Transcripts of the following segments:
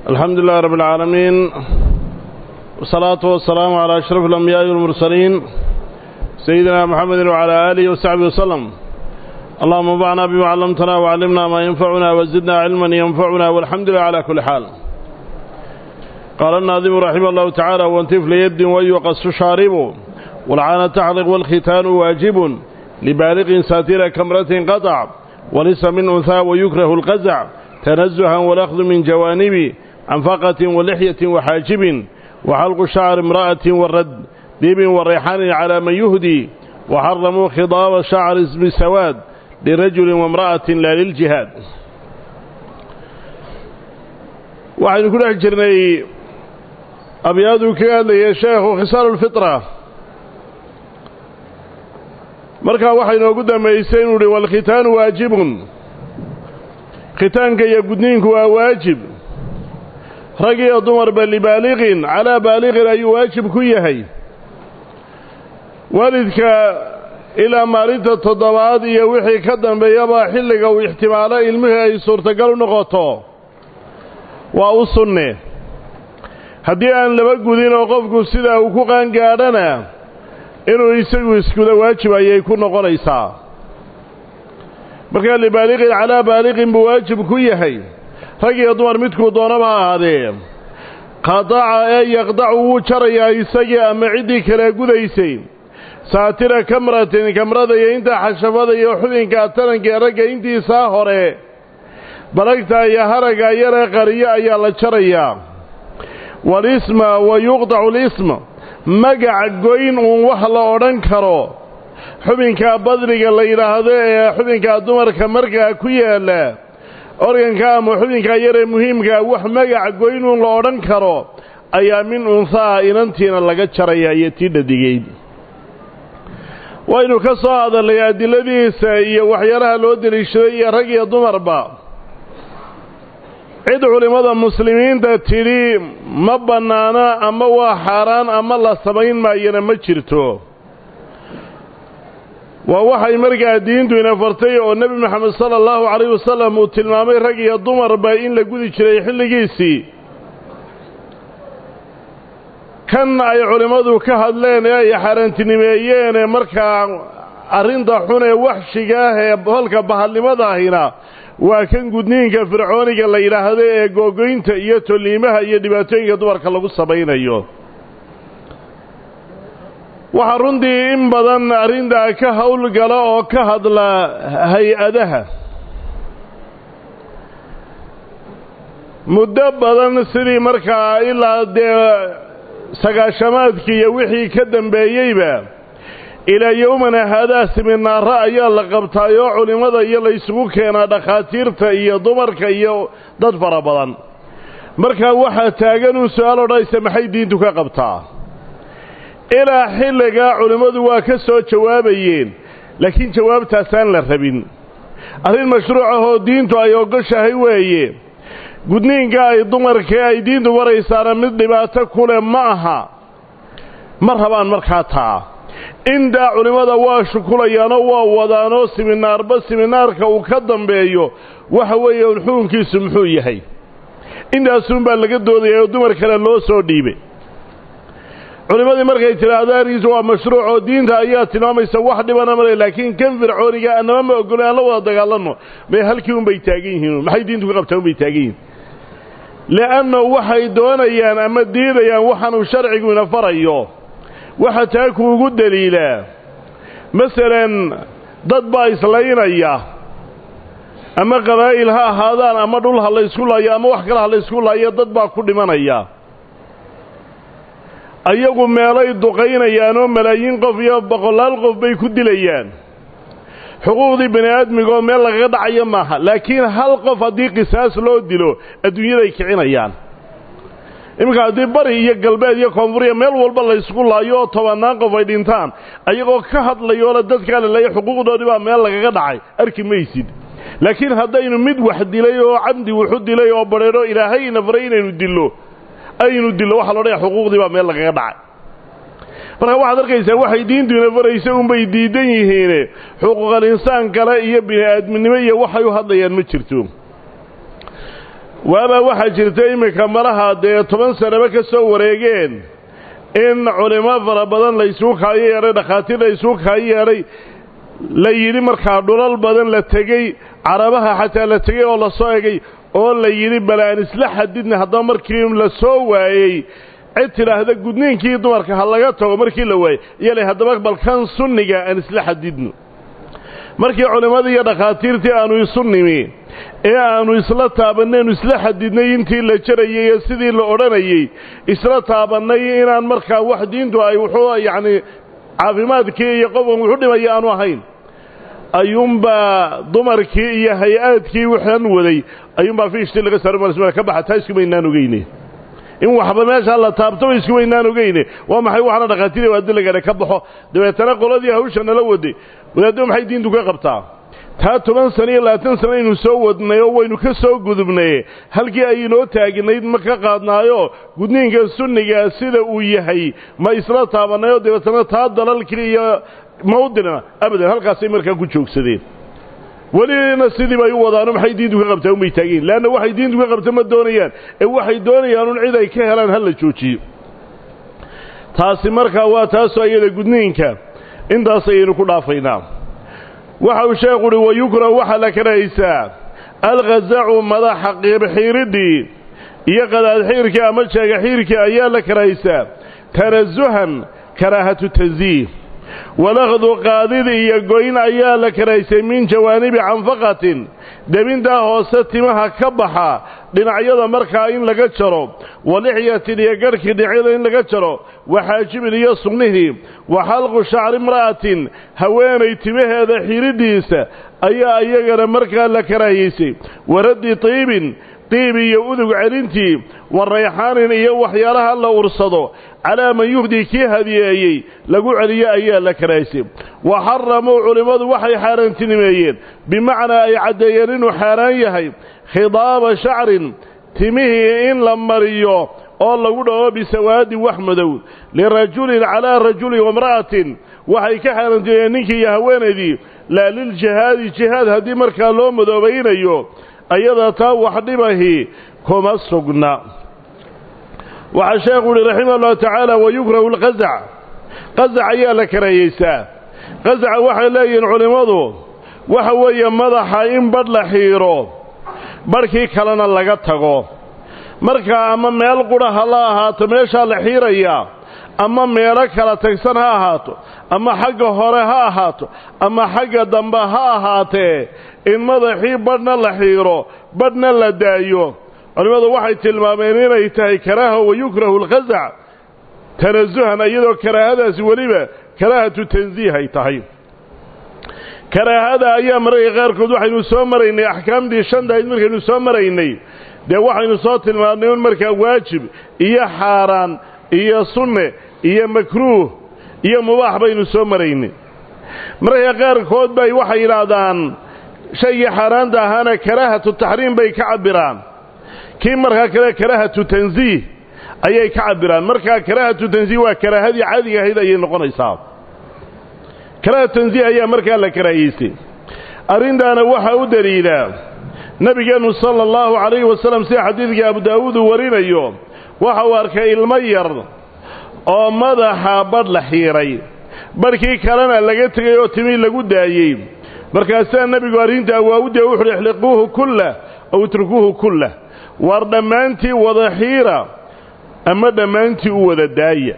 الحمد لله رب العالمين والصلاة والسلام على أشرف الأنبياء والمرسلين سيدنا محمد وعلى آله وصحبه وسلم اللهم انفعنا بما علمتنا وعلمنا ما ينفعنا وزدنا علما ينفعنا والحمد لله على كل حال قال الناظم رحمه الله تعالى وانتف ليد ويقص شارب والعانة تحلق والختان واجب لبالغ ساتر كمرة قطع وليس من أنثى ويكره القزع تنزها والأخذ من جوانب عنفقة ولحية وحاجب وحلق شعر امرأة والرد ديب والريحان على من يهدي وحرموا خضاب شعر اسم سواد لرجل وامرأة لا للجهاد waxaynu ku dhex jirnay abyaaduu kaga hadlayay sheekhu khisaalu lfitra markaa waxaa inoogu dambaysay inuu uhi walkhitaanu waajibun khitaanka iyo gudniinku waa waajib rag iyo dumarba libaaliqin calaa baaliqin ayuu waajib ku yahay waalidka ilaa maalinta toddobaad iyo wixii ka dambeeyaba xilliga uu ixtimaalo ilmihii ay suurtagal u noqoto waa u sunne haddii aan laba gudin oo qofku sidaa uu ku qaangaadhana inuu isagu iskuda waajib ayay ku noqonaysaa markaa libaaliqin calaa baaliqin buu waajib ku yahay rag iyo dumar midkuu doonaba ha ahaadee qadaca ee yaqdacu wuu jarayaa isagii ama ciddii kale gudaysay saatira kamratin kamrada iyo intaa xashafada iyo xubinka tarankaee ragga intiisaa hore balagta iyo haragga yaree qariyo ayaa la jarayaa walisma wa yuqdacu lism magac goyn uun wax la odhan karo xubinka badriga la yidhaahdo ee xubinka dumarka markaa ku yaalla organka ama xubinka yaree muhiimkaa wax magac goyn uun la odhan karo ayaa min unhaa inantiina laga jaraya iyo tii dhadigeyd waynu ka soo hadalnay adiladiisa iyo waxyaalaha loo deliishaday iyo rag iyo dumarba cid culimmada muslimiinta tidhi ma bannaana ama waa xaaraan ama la samayn maayana ma jirto waa waxay markaa diintu ina fartay oo nebi moxamed sala allahu calayh wasalam uu tilmaamay rag iyo dumarba in la gudi jiray xilligiisii kan ay culimmadu ka hadleen ee ay xaaraantinimeeyeen ee markaa arrinta xun ee waxshiga ah ee holka bahadnimadaahina waa kan gudniinka fircooniga la yidhaahdo ee googoynta iyo tolliimaha iyo dhibaatooyinka dumarka lagu samaynayo waxaa runtii in badan arrintaa ka howlgala oo ka hadla hay-adaha muddo badan sidii markaa ilaa dee sagaashamaadkii iyo wixii ka dambeeyeyba ilaa yowmana haadaa siminaaro ayaa la qabtaayoo culimmada iyo laysugu keenaa dhakhaatiirta iyo dumarka iyo dad fara badan markaa waxaa taagan uu su-aal odhanaysa maxay diintu ka qabtaa ilaa xilligaa culimmadu waa ka soo jawaabayeen laakiin jawaabtaasaan la rabin arrin mashruuc ahoo diintu ay ogoshahay weeye gudniinka ay dumarkee ay diintu maraysaana mid dhibaato kuleh ma aha ma rabaan markaa taa intaa culimmada waa shukulayaanoo waa wadaanoo siminaarba siminaarka uu ka dambeeyo waxa weeye un xukunkiisu muxuu yahay intaasuunbaa laga doodaya oo dumar kale loo soo dhiibay culimmadii markay tidhaahdo arrinkiisu waa mashruuc oo diinta ayaa tilmaamaysa wax dhibana male laakiin kan fircooniga annama ma ogolo aan la wada dagaalanno may halkii unbay taagan yihiin maxay diintu ka qabtaa unbay taagan yihiin li'anna waxay doonayaan ama diidayaan waxaanuu sharcigu ina farayo waxa taa kuugu deliilaa masalan dad baa islaynaya ama qabaa'il ha ahaadaan ama dhul ha laysku laayo ama wax kale ha laysku laayo dad baa ku dhimanaya ayagu meelay duqaynayaan oo malaayiin qof iyo boqolaal qof bay ku dilayaan xuquuqdii bani aadmigaoo meel lagaga dhacayo maaha laakiin hal qof haddii qisaas loo dilo adduunyaday kicinayaan iminka haddii bari iyo galbeed iyo koonfuriya meel walba laysku laayo oo tobannaan qof ay dhintaan ayagoo ka hadlayoole dadkaa la leeya xuquuqdoodii baa meel lagaga dhacay arki maysid laakiin haddaynu mid wax dilay oo camdi wuxu dilay oo badheedho ilaahay ina faray inaynu dillo aynu dillo waxaa lo odhaya xuquuqdii baa meel lagaga dhacay marka waxaad arkaysaa waxay diintu ina faraysa unbay diidan yihiine xuquuqal insaan kale iyo bini aadminimo iyo waxay u hadlayaan ma jirto waabaa waxaa jirta iminka malaha dee toban sanaba ka soo wareegeen in culimo fara badan laysugu kaayo yeedhay dhakhaatiir laysugu kaayo yeedhay la yidhi markaa dhulal badan la tegey carabaha xataa la tegey oo la soo egay oo la yidhi bal aan isla xadidna haddaba markii la soo waayey cid tidhaahda gudniinkii dumarka ha laga tago markii la waayey iyala haddaba balkan sunniga aan isla xadidno markii culimmadii iyo dhakhaatiirtii aanu isu nimi ee aanu isla taabannaynu isla xadidnay intii la jarayey iyo sidii la odhanayey isla taabannay inaan markaa wax diintu ay wuxuu yacni caafimaadkii iyo qofkan wuxu dhimaya aanu ahayn ayuunbaa dumarkii iyo hay-aadkii waxaan waday ayuunbaa fiishtii laga saara ka baxa taa iskumaynaan ogeyne in waxba meeshaa la taabtoba iskumaynaan ogeyne waa maxay waxaana dhakhaatiir waadilagale ka baxo dabeetana qoladii hawsha nala waday wadaaddo maxay diintu ka qabtaa taa toban sano iyo labaatan sano aynu soo wadnay oo waynu ka soo gudubnay halkii aynoo taagnayd ma ka qaadnaayo gudniinka sunniga sida uu yahay ma isla taabannayoo dabeetana taa dalalkii iyo mawdina abadan halkaasay markaa ku joogsadeen welina sidii bay u wadaano maxay diintu ka qabtaa umay taageen leanna waxay diintu ka qabta ma doonayaan ee waxay doonayaan un cid ay ka helaan ha la joojiyo taasi markaa waa taasoo iyada gudniinka intaas ayaynu ku dhaafaynaa waxa uu sheekhu uhi wayukrahu waxaa la karahaysaa alkhazacu madaxa qiibxiiridii iyo qadaadxiirkii ama jeegaxiirkii ayaa la karahaysaa tanasuhan karaahatu tansiih walakdu qaadid iyo goyn ayaa la karahaysay min jawaanibi canfaqatin debintaa hoose timaha ka baxa dhinacyada markaa in laga jaro walixyatin iyo garhkii dhinacyada in laga jaro waxaajibin iyo sugnihii wa xalqu shacri imra'atin haweenay timaheeda xidhiidhiisa ayaa iyagana markaa la karaahiyeysay waraddi tiibin diib iyo udug celintii wa rayxaanin iyo waxyaalaha la ursado calaa man yuhdii kii hadiyeeyey lagu celiyo ayaa la karahaysay wa xaramuu culimmadu waxay xaaraantinimeeyeen bimacnaa ay caddeeyeen inuu xaaraan yahay khidaaba shacrin timihii in la mariyo oo lagu dhaho bisawaadi wax madow lirajulin calaa rajulin wamra'atin waxay ka xaaraantinimeyeen ninkii iyo haweenaydii laa liljihaadi jihaad haddii markaa loo madoobaynayo ayada taa wax dhibahi kuma sugna waxaa sheekhu uhi raximah ullahu tacaala wayukrahu alqazac qazac ayaa la karahiyeysaa qazaca waxay leeyihiin culimmadu waxa weeye madaxa in badh la xiiro badhkii kalena laga tago markaa ama meel qudha ha la ahaato meeshaa la xiirayaa ama meelo kala tagsan ha ahaato ama xagga hore ha ahaato ama xagga dambe ha ahaatee in madaxii badhna la xiiro badhna la daayo culimmadu waxay tilmaameen inay tahay karaaha wayukrahu alkhazac tanasuhan iyadoo karaahadaasi weliba karaahatu tansiih ay tahay karaahada ayaa mararka qaarkood waxaynu soo maraynay axkaamtii shantahayd markaynu soo maraynay dee waxaynu soo tilmaamnay un markaa waajib iyo xaaraan iyo sunne iyo makruuh iyo mubaax baynu soo maraynay mararka qaarkood bay waxay yidhaahdaan shaygii xaaraanta ahaana karaahatu taxriim bay ka cabbiraan kii markaa kale karaahatu tansiih ayay ka cabbiraan markaa karaahatu tansiih waa karaahadii caadiga ahayd ayay noqonaysaa karaahatu tansiih ayaa markaa la karaahiyeystay arrintaana waxaa u daliila nebigeennu sala allahu calayhi wasalam sida xadiidkii abu daawuud uu warinayo waxa uu arkay ilmo yar oo madaxa badh la xiiray badhkii kalena laga tegay oo timii lagu daayey markaasaa nebigu arrintaa waa u dee wuxuuhi ixliquuhu kullah aw itrukuuhu kullah waar dhammaantii wada xiira ama dhammaantii u wada daaya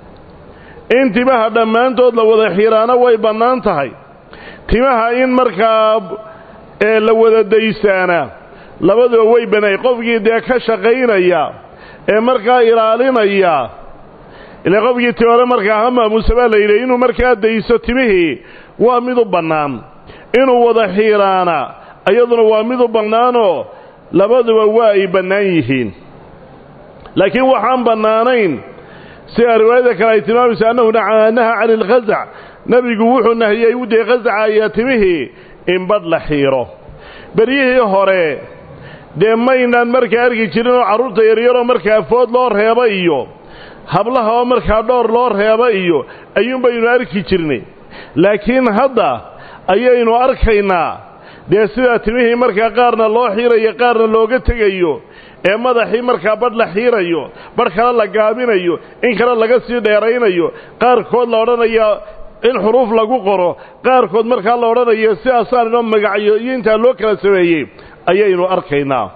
in timaha dhammaantood la wada xiiraana way bannaan tahay timaha in markaa ee la wada daysaana labaduba way banaay qofkii dee ka shaqaynaya ee markaa ilaalinaya ile qofkii timore markaa ha maamuusa baa la yidhi inuu markaa dayso timihii waa mid u bannaan inuu wada xiiraana iyaduna waa mid u bannaanoo labaduba waa ay bannaan yihiin laakiin waxaan bannaanayn sida riwaayada kale ay tilmaamaysa annahu naha cani alkhazac nebigu wuxuu nahiyey u dee khazaca ayaa timihii in badh la xiiro beryihii hore dee maynaan markaa arki jirin oo carruurta yaryaroo markaa food loo reeba iyo hablaha oo markaa dhoor loo reeba iyo ayuun baynu arki jirnay laakiin hadda ayaynu arkaynaa dee sidaa timihii markaa qaarna loo xiirayo qaarna looga tegayo ee madaxii markaa badh la xiirayo badh kale la gaabinayo in kale laga sii dheeraynayo qaarkood la odhanayaa in xuruuf lagu qoro qaarkood markaa la odhanayo sidaasaan inoo magacyo iyo intaa loo kala sameeyey ayaynu arkaynaa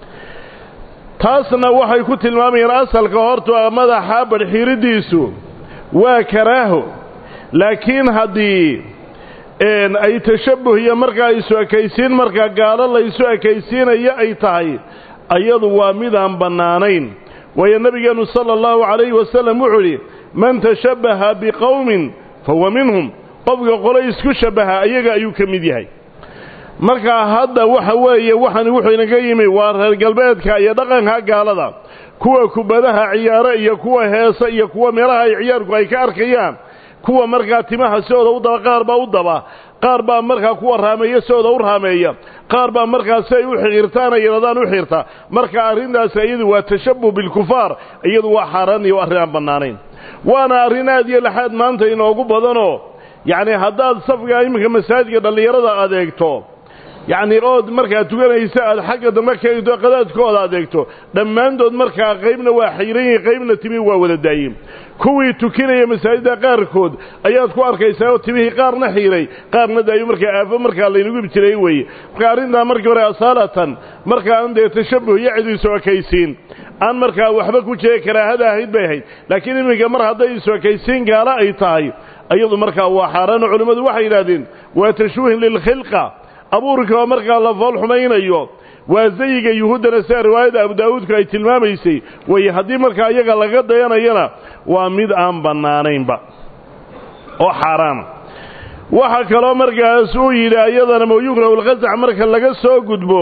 taasna waxay ku tilmaamayaan asalka horta madaxa badhxiiridiisu waa karaaho laakiin haddii ay tashabbuh iyo markaa isu ekaysiin markaa gaalo la isu ekaysiinayo ay tahay ayadu waa midaan bannaanayn waayo nebigeennu sala allahu calayhi wasalam wuxuu idhi man tashabbaha biqowmin fahuwa minhum qofka qolo isku shabbaha ayaga ayuu ka mid yahay markaa hadda waxa weeye waxaan wuxuu inaga yimi waa reer galbeedka iyo dhaqanka gaalada kuwa kubadaha ciyaaro iyo kuwa heesa iyo kuwa meelaha ay ciyaarku ay ka arkayaan kuwa markaa timaha sidooda u daba qaar baa u daba qaar baa markaa kuwa raameeya sidooda u raameeya qaar baa markaa si ay u xiirtaan ay yadhaan u xiirta marka arrintaas iyadu waa tashabbuh bilkufaar iyadu waa xaaraan iyo arrin aan bannaanayn waana arrin aad iyo laxaad maanta inoogu badanoo yacni haddaad safka iminka masaajidka dhallinyarada adeegto yacni ood markaa tukanaysa aad xagga dambe ka eegto qadaadkooda adeegto dhammaantood markaa qaybna waa xayran yihin qaybna timi waa wada daayin kuwii tukinaya masaajidda qaarkood ayaad ku arkaysaa oo timihii qaarna xiiray qaarna daayo markaa aafo markaa laynagu ibtilay weeye marka arrintaa markii hore asaalatan markaa aan dee tashabbuh iyo cid isu ekaysiin aan markaa waxba ku jira karaahada ahayd bay ahayd laakiin iminka mar hadday isu ekaysiin gaalo ay tahay iyadu markaa waa xaaraano culimmadu waxay yidhahdeen waa tashwiihin lilkhilqa abuurka oo markaa la fool xumaynayo waa zayiga yuhuuddana sida riwaayadda abu daawuudku ay tilmaamaysay weeye haddii markaa iyaga laga dayanayana waa mid aan bannaanaynba oo xaaraana waxaa kaloo markaas uu yidhi ayadana mawyukrahu lqasac marka laga soo gudbo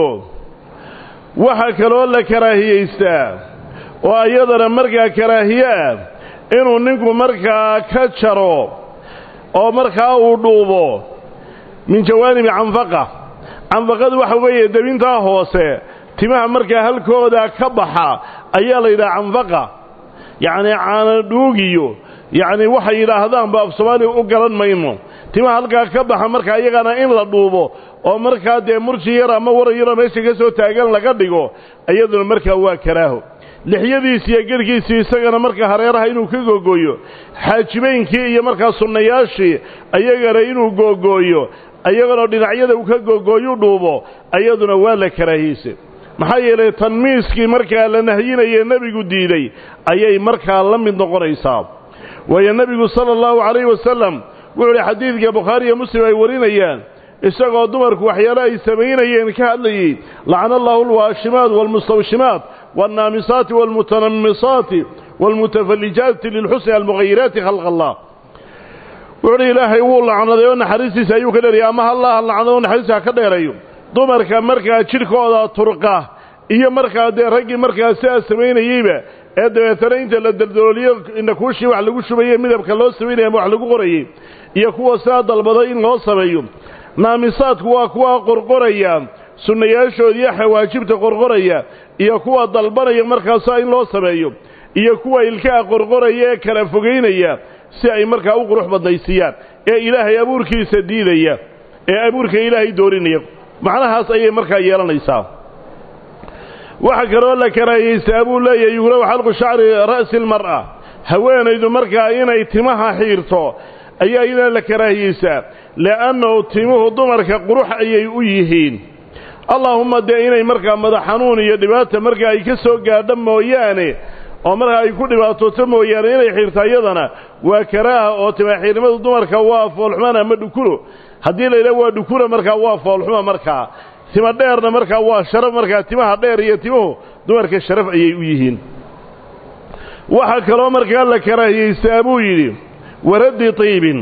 waxaa kaloo la karaahiyaystaa oo ayadana markaa karaahiye ah inuu ninku markaa ka jaro oo markaa uu dhuubo min jawaanibi canfaqa canfaqadu waxa weeye debintaa hoose timaha markaa halkooda ka baxa ayaa la yidhaha canfaqa yacnii caanadhuugiyo yacni waxay yidhaahdaanba af soomaaliya u garan mayno timaha halkaa ka baxa markaa iyagana in la dhuubo oo markaa dee murji yar ama waran yaroo meesha ka soo taagan laga dhigo iyaduna markaa waa karaaho lixyadiisi iyo gerhkiisii isagana markaa hareeraha inuu ka googooyo xaajibeynkii iyo markaa sunnayaashii ayagana inuu googooyo ayaganoo dhinacyada uu ka googooyu dhuubo ayaduna waa la karaahiyeyse maxaa yeelay tanmiiskii markaa la nahyinaye nebigu diiday ayay markaa la mid noqonaysaa waayo nebigu sala allahu calayhi wasalam wuxuu idhi xadiidka bukhaari iyo muslim ay warinayaan isagoo dumarku waxyaale ay samaynayeen ka hadlayey lacana allahu alwaashimaat waalmustawshimaat waalnaamisaati waalmutanammisaati waalmutafallijaati lilxusni almughayiraati khalqa allah wuxuu hi ilaahay wuu lacnaday oo naxariistiisa ayuu ka dheerayay ama hallaha lacnado oo naxariista ha ka dheerayo dumarka markaa jidhkooda turqa iyo markaa dee raggii markaa sidaa samaynayeyba ee dabeetana inta la daldalooliyo indhakuushii wax lagu shubaye midabka loo samaynaya ama wax lagu qorayey iyo kuwa sidaa dalbaday in loo sameeyo naamisaadku waa kuwa qorqoraya sunnayaashood iyo xawaajibta qorqoraya iyo kuwa dalbanaya markaasaa in loo sameeyo iyo kuwa ilkaha qorqoraya ee kala fogaynaya si ay markaa u qurux badnaysiiyaan ee ilaahay abuurkiisa diidaya ee abuurka ilaahay doorinaya macnahaas ayay markaa yeelanaysaa waxaa kaloo la karaahiyeystaa buu leeyahay yugraw xalqu shacri ra'si almar'a haweenaydu markaa inay timaha xiirto ayaa iyadana la karaahiyeysaa li'annahu timuhu dumarka qurux ayay u yihiin allaahumma dee inay markaa madax xanuun iyo dhibaata markaa ay ka soo gaadho mooyaane oo markaa ay ku dhibaatooto mooyaane inay xiirto iyadana waa karaaha oo timaxiirnimadu dumarka waa foolxumaan ama dhukulo haddii la yidhaha waa dhukula markaa waa foolxuma markaa tima dheerna markaa waa sharaf markaa timaha dheer iyo timuhu dumarka sharaf ayay u yihiin waxaa kaloo markaa la karaahiyeystaa buu yidhi waraddi tiibin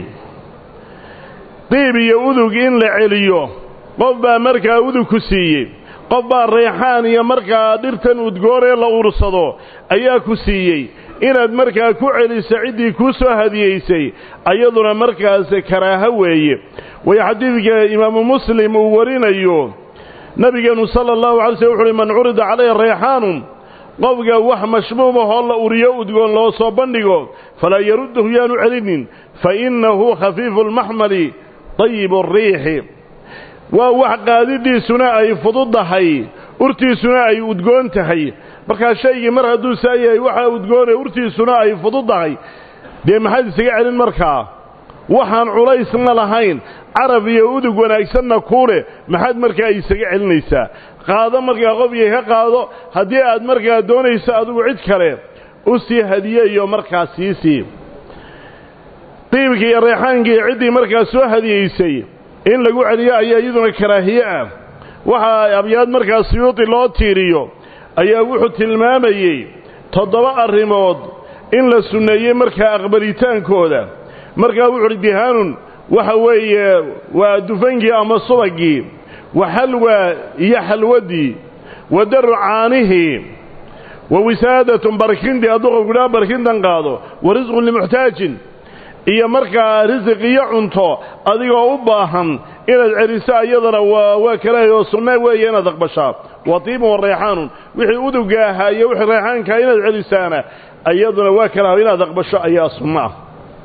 diib iyo udug in la celiyo qof baa markaa udug ku siiyey qof baa reexaan iyo markaa dhirtan udgoon ee la ursado ayaa ku siiyey inaad markaa ku celiso ciddii kuu soo hadiyeysay ayaduna markaas karaaho weeye way xadiidka imaamu muslim uu warinayo nabigeenu sala allahu alay slm wuxu uhi man curida calayhi reexaanun qofka wax mashmuumahoo la uriyo udgoon loo soo bandhigo falaa yaruddahu yaanu celinin fa innahu khafiifu lmaxmali dayibu ariixi waa wax qaadidiisuna ay fududdahay urtiisuna ay udgoon tahay markaa shaygii mar hadduu saa yahay waxaa udgoonay urtiisuna ay fududdahay dee maxaad isaga celin markaa waxaan culaysna lahayn carab iyo udug wanaagsanna kuu leh maxaad markaa isaga celinaysaa qaado markaa qofkii ka qaado haddii aad markaa doonayso adigu cid kale u sii hadiyeeyo markaa siisii diibkii iyo reexaankii ciddii markaa soo hadiyeysay in lagu celiyo ayaa iyaduna karaahiye ah waxaa abyaad markaa siyuudi loo tiiriyo ayaa wuxuu tilmaamayey toddoba arrimood in la sunneeyey markaa aqbalitaankooda markaa wuxu uhi dihaanun waxa weeye waa dufankii ama subagii wa xalwa iyo xalwadii wa daru caanihii wa wisaadatun barkindii hadduu qofkudhaa barkintan qaado wa risqun limuxtaajin iyo markaa risiq iyo cunto adigoo u baahan inaad celiso iyadana waa kalaahi oo sunna weeye inaad aqbashaa wa tiibun wa reexaanun wixii uduga ahaa iyo wixii reexaankaa inaad celisaana iyaduna waa kalaaho inaad aqbasho ayaa sunno ah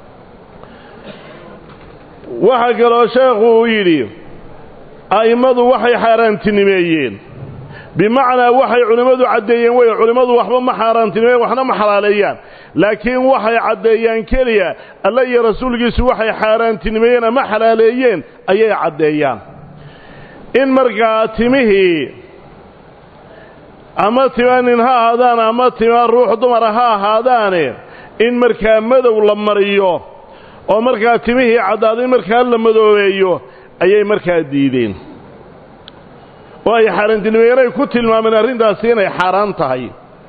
waxaa kaloo sheekhu uu yidhi a'immadu waxay xaaraantinimeeyeen bimacnaa waxay culimmadu caddeeyeen wey culimmadu waxba ma xaaraantinimeeyen waxna ma xalaaleeyaan laakiin waxay caddeeyaan keliya alla iyo rasuulkiisu waxay xaaraantinimeeyeen ama xalaaleeyeen ayay caddeeyaan in markaa timihii ama tima nin ha ahaadaan ama tima ruux dumara ha ahaadaane in markaa madow la mariyo oo markaa timihii caddaaday markaa la madoobeeyo ayay markaa diideen oo ay xaaraantinimeeyeen ay ku tilmaameen arrintaasi inay xaaraan tahay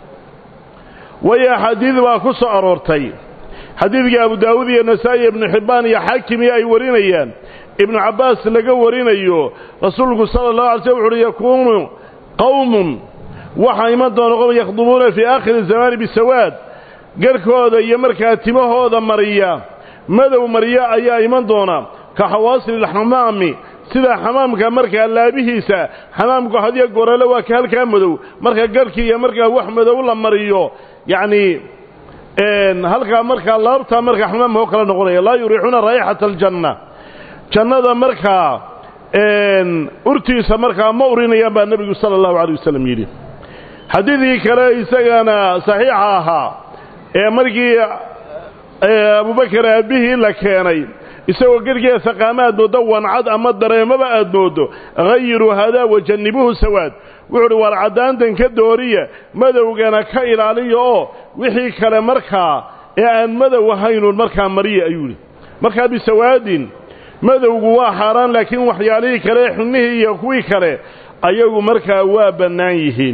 waayo axaadiid baa ku soo aroortay xadiidkii abu daawuud iyo nasaa'i ibnu xibbaan iyo xaakimiyo ay warinayaan ibnu cabbaas laga warinayo rasuulku sala allahu alay slm wuxu uhi yakuunu qowmun waxaa iman doona qowm yakhdubuuna fii aakhiri zamaani bisawaad garhkooda iyo markaa timahooda mariya madow marya ayaa iman doona ka xawaasil alxamaami sida xamaamka markaa laabihiisa xamaamku hadiya gorale waa ka halkaa madow marka garhkii iyo markaa wax madow la mariyo yacni halkaa markaa laabtaa markaa xamaamka oo kala noqonaya laa yuriixuuna raa'ixata aljanna jannada markaa urtiisa markaa ma urinayaan baa nebigu sala allahu calay wasalam yidhi xadiidkii kale isagana saxiixa ahaa ee markii abubakar aabbihii la keenay isagoo gerhgeesa qaama aad mooddo wancad ama dareemaba aad mooddo hayiruu hadaa wajannibuhu sawaad wuxuu uhi waar caddaantan ka dooriya madowgana ka ilaaliya oo wixii kale markaa ee aan madow ahaynuun markaa mariya ayuu yidhi markaa bisawaadin madowgu waa xaaraan laakiin waxyaalihii kale ee xunnihii iyo kuwii kale ayagu markaa waa bannaan yihiin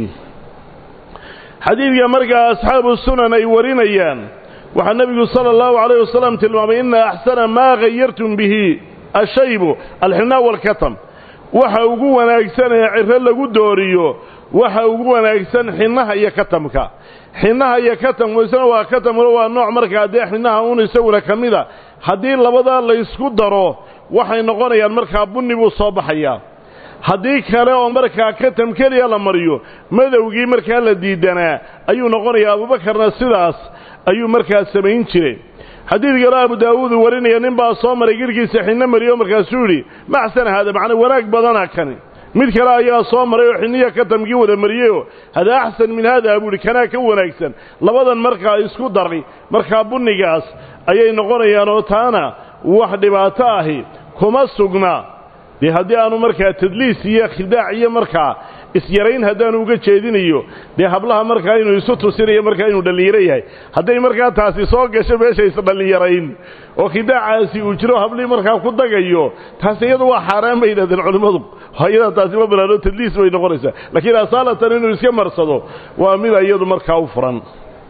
xadiidka markaa asxaabu sunan ay warinayaan waxaa nebigu sala allahu calayh wasalam tilmaamay ina axsana maa hayartum bihi ashaybu alxinaa walkatam waxa ugu wanaagsan ee ciro lagu dooriyo waxa ugu wanaagsan xinnaha iyo katamka xinnaha iyo katamku isna waa katamkuna waa nooc markaa dee xinnaha un isaguna ka mida haddii labadaa laysku daro waxay noqonayaan markaa bunni buu soo baxayaa haddii kale oo markaa katam keliya la mariyo madowgii markaa la diidanaa ayuu noqonayaa abuubakarna sidaas ayuu markaa samayn jiray xadiid kale abu daawuud uu warinaya nin baa soo maray girhkiisa xinno mariyo markaasuu yidhi maxsan haada macnaa wanaag badana kani mid kale ayaa soo maray oo xinniya katamkii wada mariyeyoo hada axsan min haada buu ihi kanaa ka wanaagsan labadan markaa isku daray markaa bunnigaas ayay noqonayaan oo taana wax dhibaato ahi kuma sugna dee haddii aanu markaa tadliis iyo khidaac iyo markaa isyarayn haddaanu uga jeedinayo dee hablaha markaa inuu isu tusinayo markaa inuu dhallinyaro yahay hadday markaa taasi soo gasho meesha isdhallinyarayn oo khidaacaasi uu jiro hablihii markaa ku dagayo taasi iyadu waa xaaraan bay yidhahdeen culimmadu iyadaa taasi ma banaano tadliis bay noqonaysaa laakiin asaalatan inuu iska marsado waa mida iyadu markaa u furan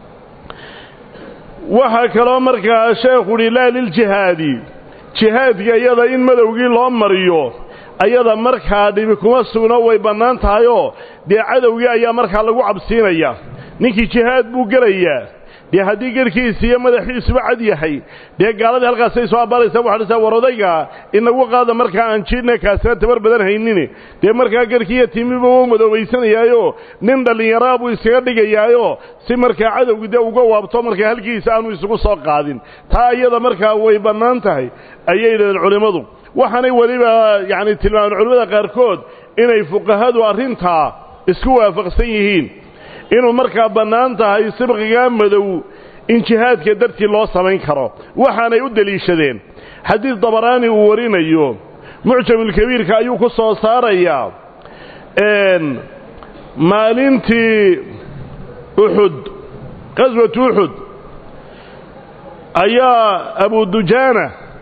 waxaa kaloo markaa sheekhu uhi laa liljihaadi jihaadka iyada in madowgii loo mariyo ayada markaa dhibi kuma sugno way bannaan tahayoo dee cadowgii ayaa markaa lagu cabsiinaya ninkii jihaad buu gelayaa dee haddii gerhkiisi iyo madaxiisuba cad yahay dee gaaladii halkaasay soo abbaaraysaa waxadhisaa war odayga inagu qaada markaa aan jiidhna kaasina tabar badan haynini dee markaa gerhkiiyo timiba u madoobaysanayaayo nin dhallinyaraa buu iskaga dhigayaayo si markaa cadowgii dee uga waabto markaa halkiisa aanu isugu soo qaadin taa iyada markaa way bannaan tahay ayay yidhahdeen culimmadu waxaanay weliba yacni tilmaamen culimmada qaarkood inay fuqahadu arrintaa isku waafaqsan yihiin inuu markaa bannaan tahay sibqigaa madow in jihaadka dartii loo samayn karo waxaanay u deliishadeen xadiid dabaraani uu warinayo mucjamulkabiirka ayuu ku soo saarayaa maalintii uxud qaswatu uxud ayaa abudujaana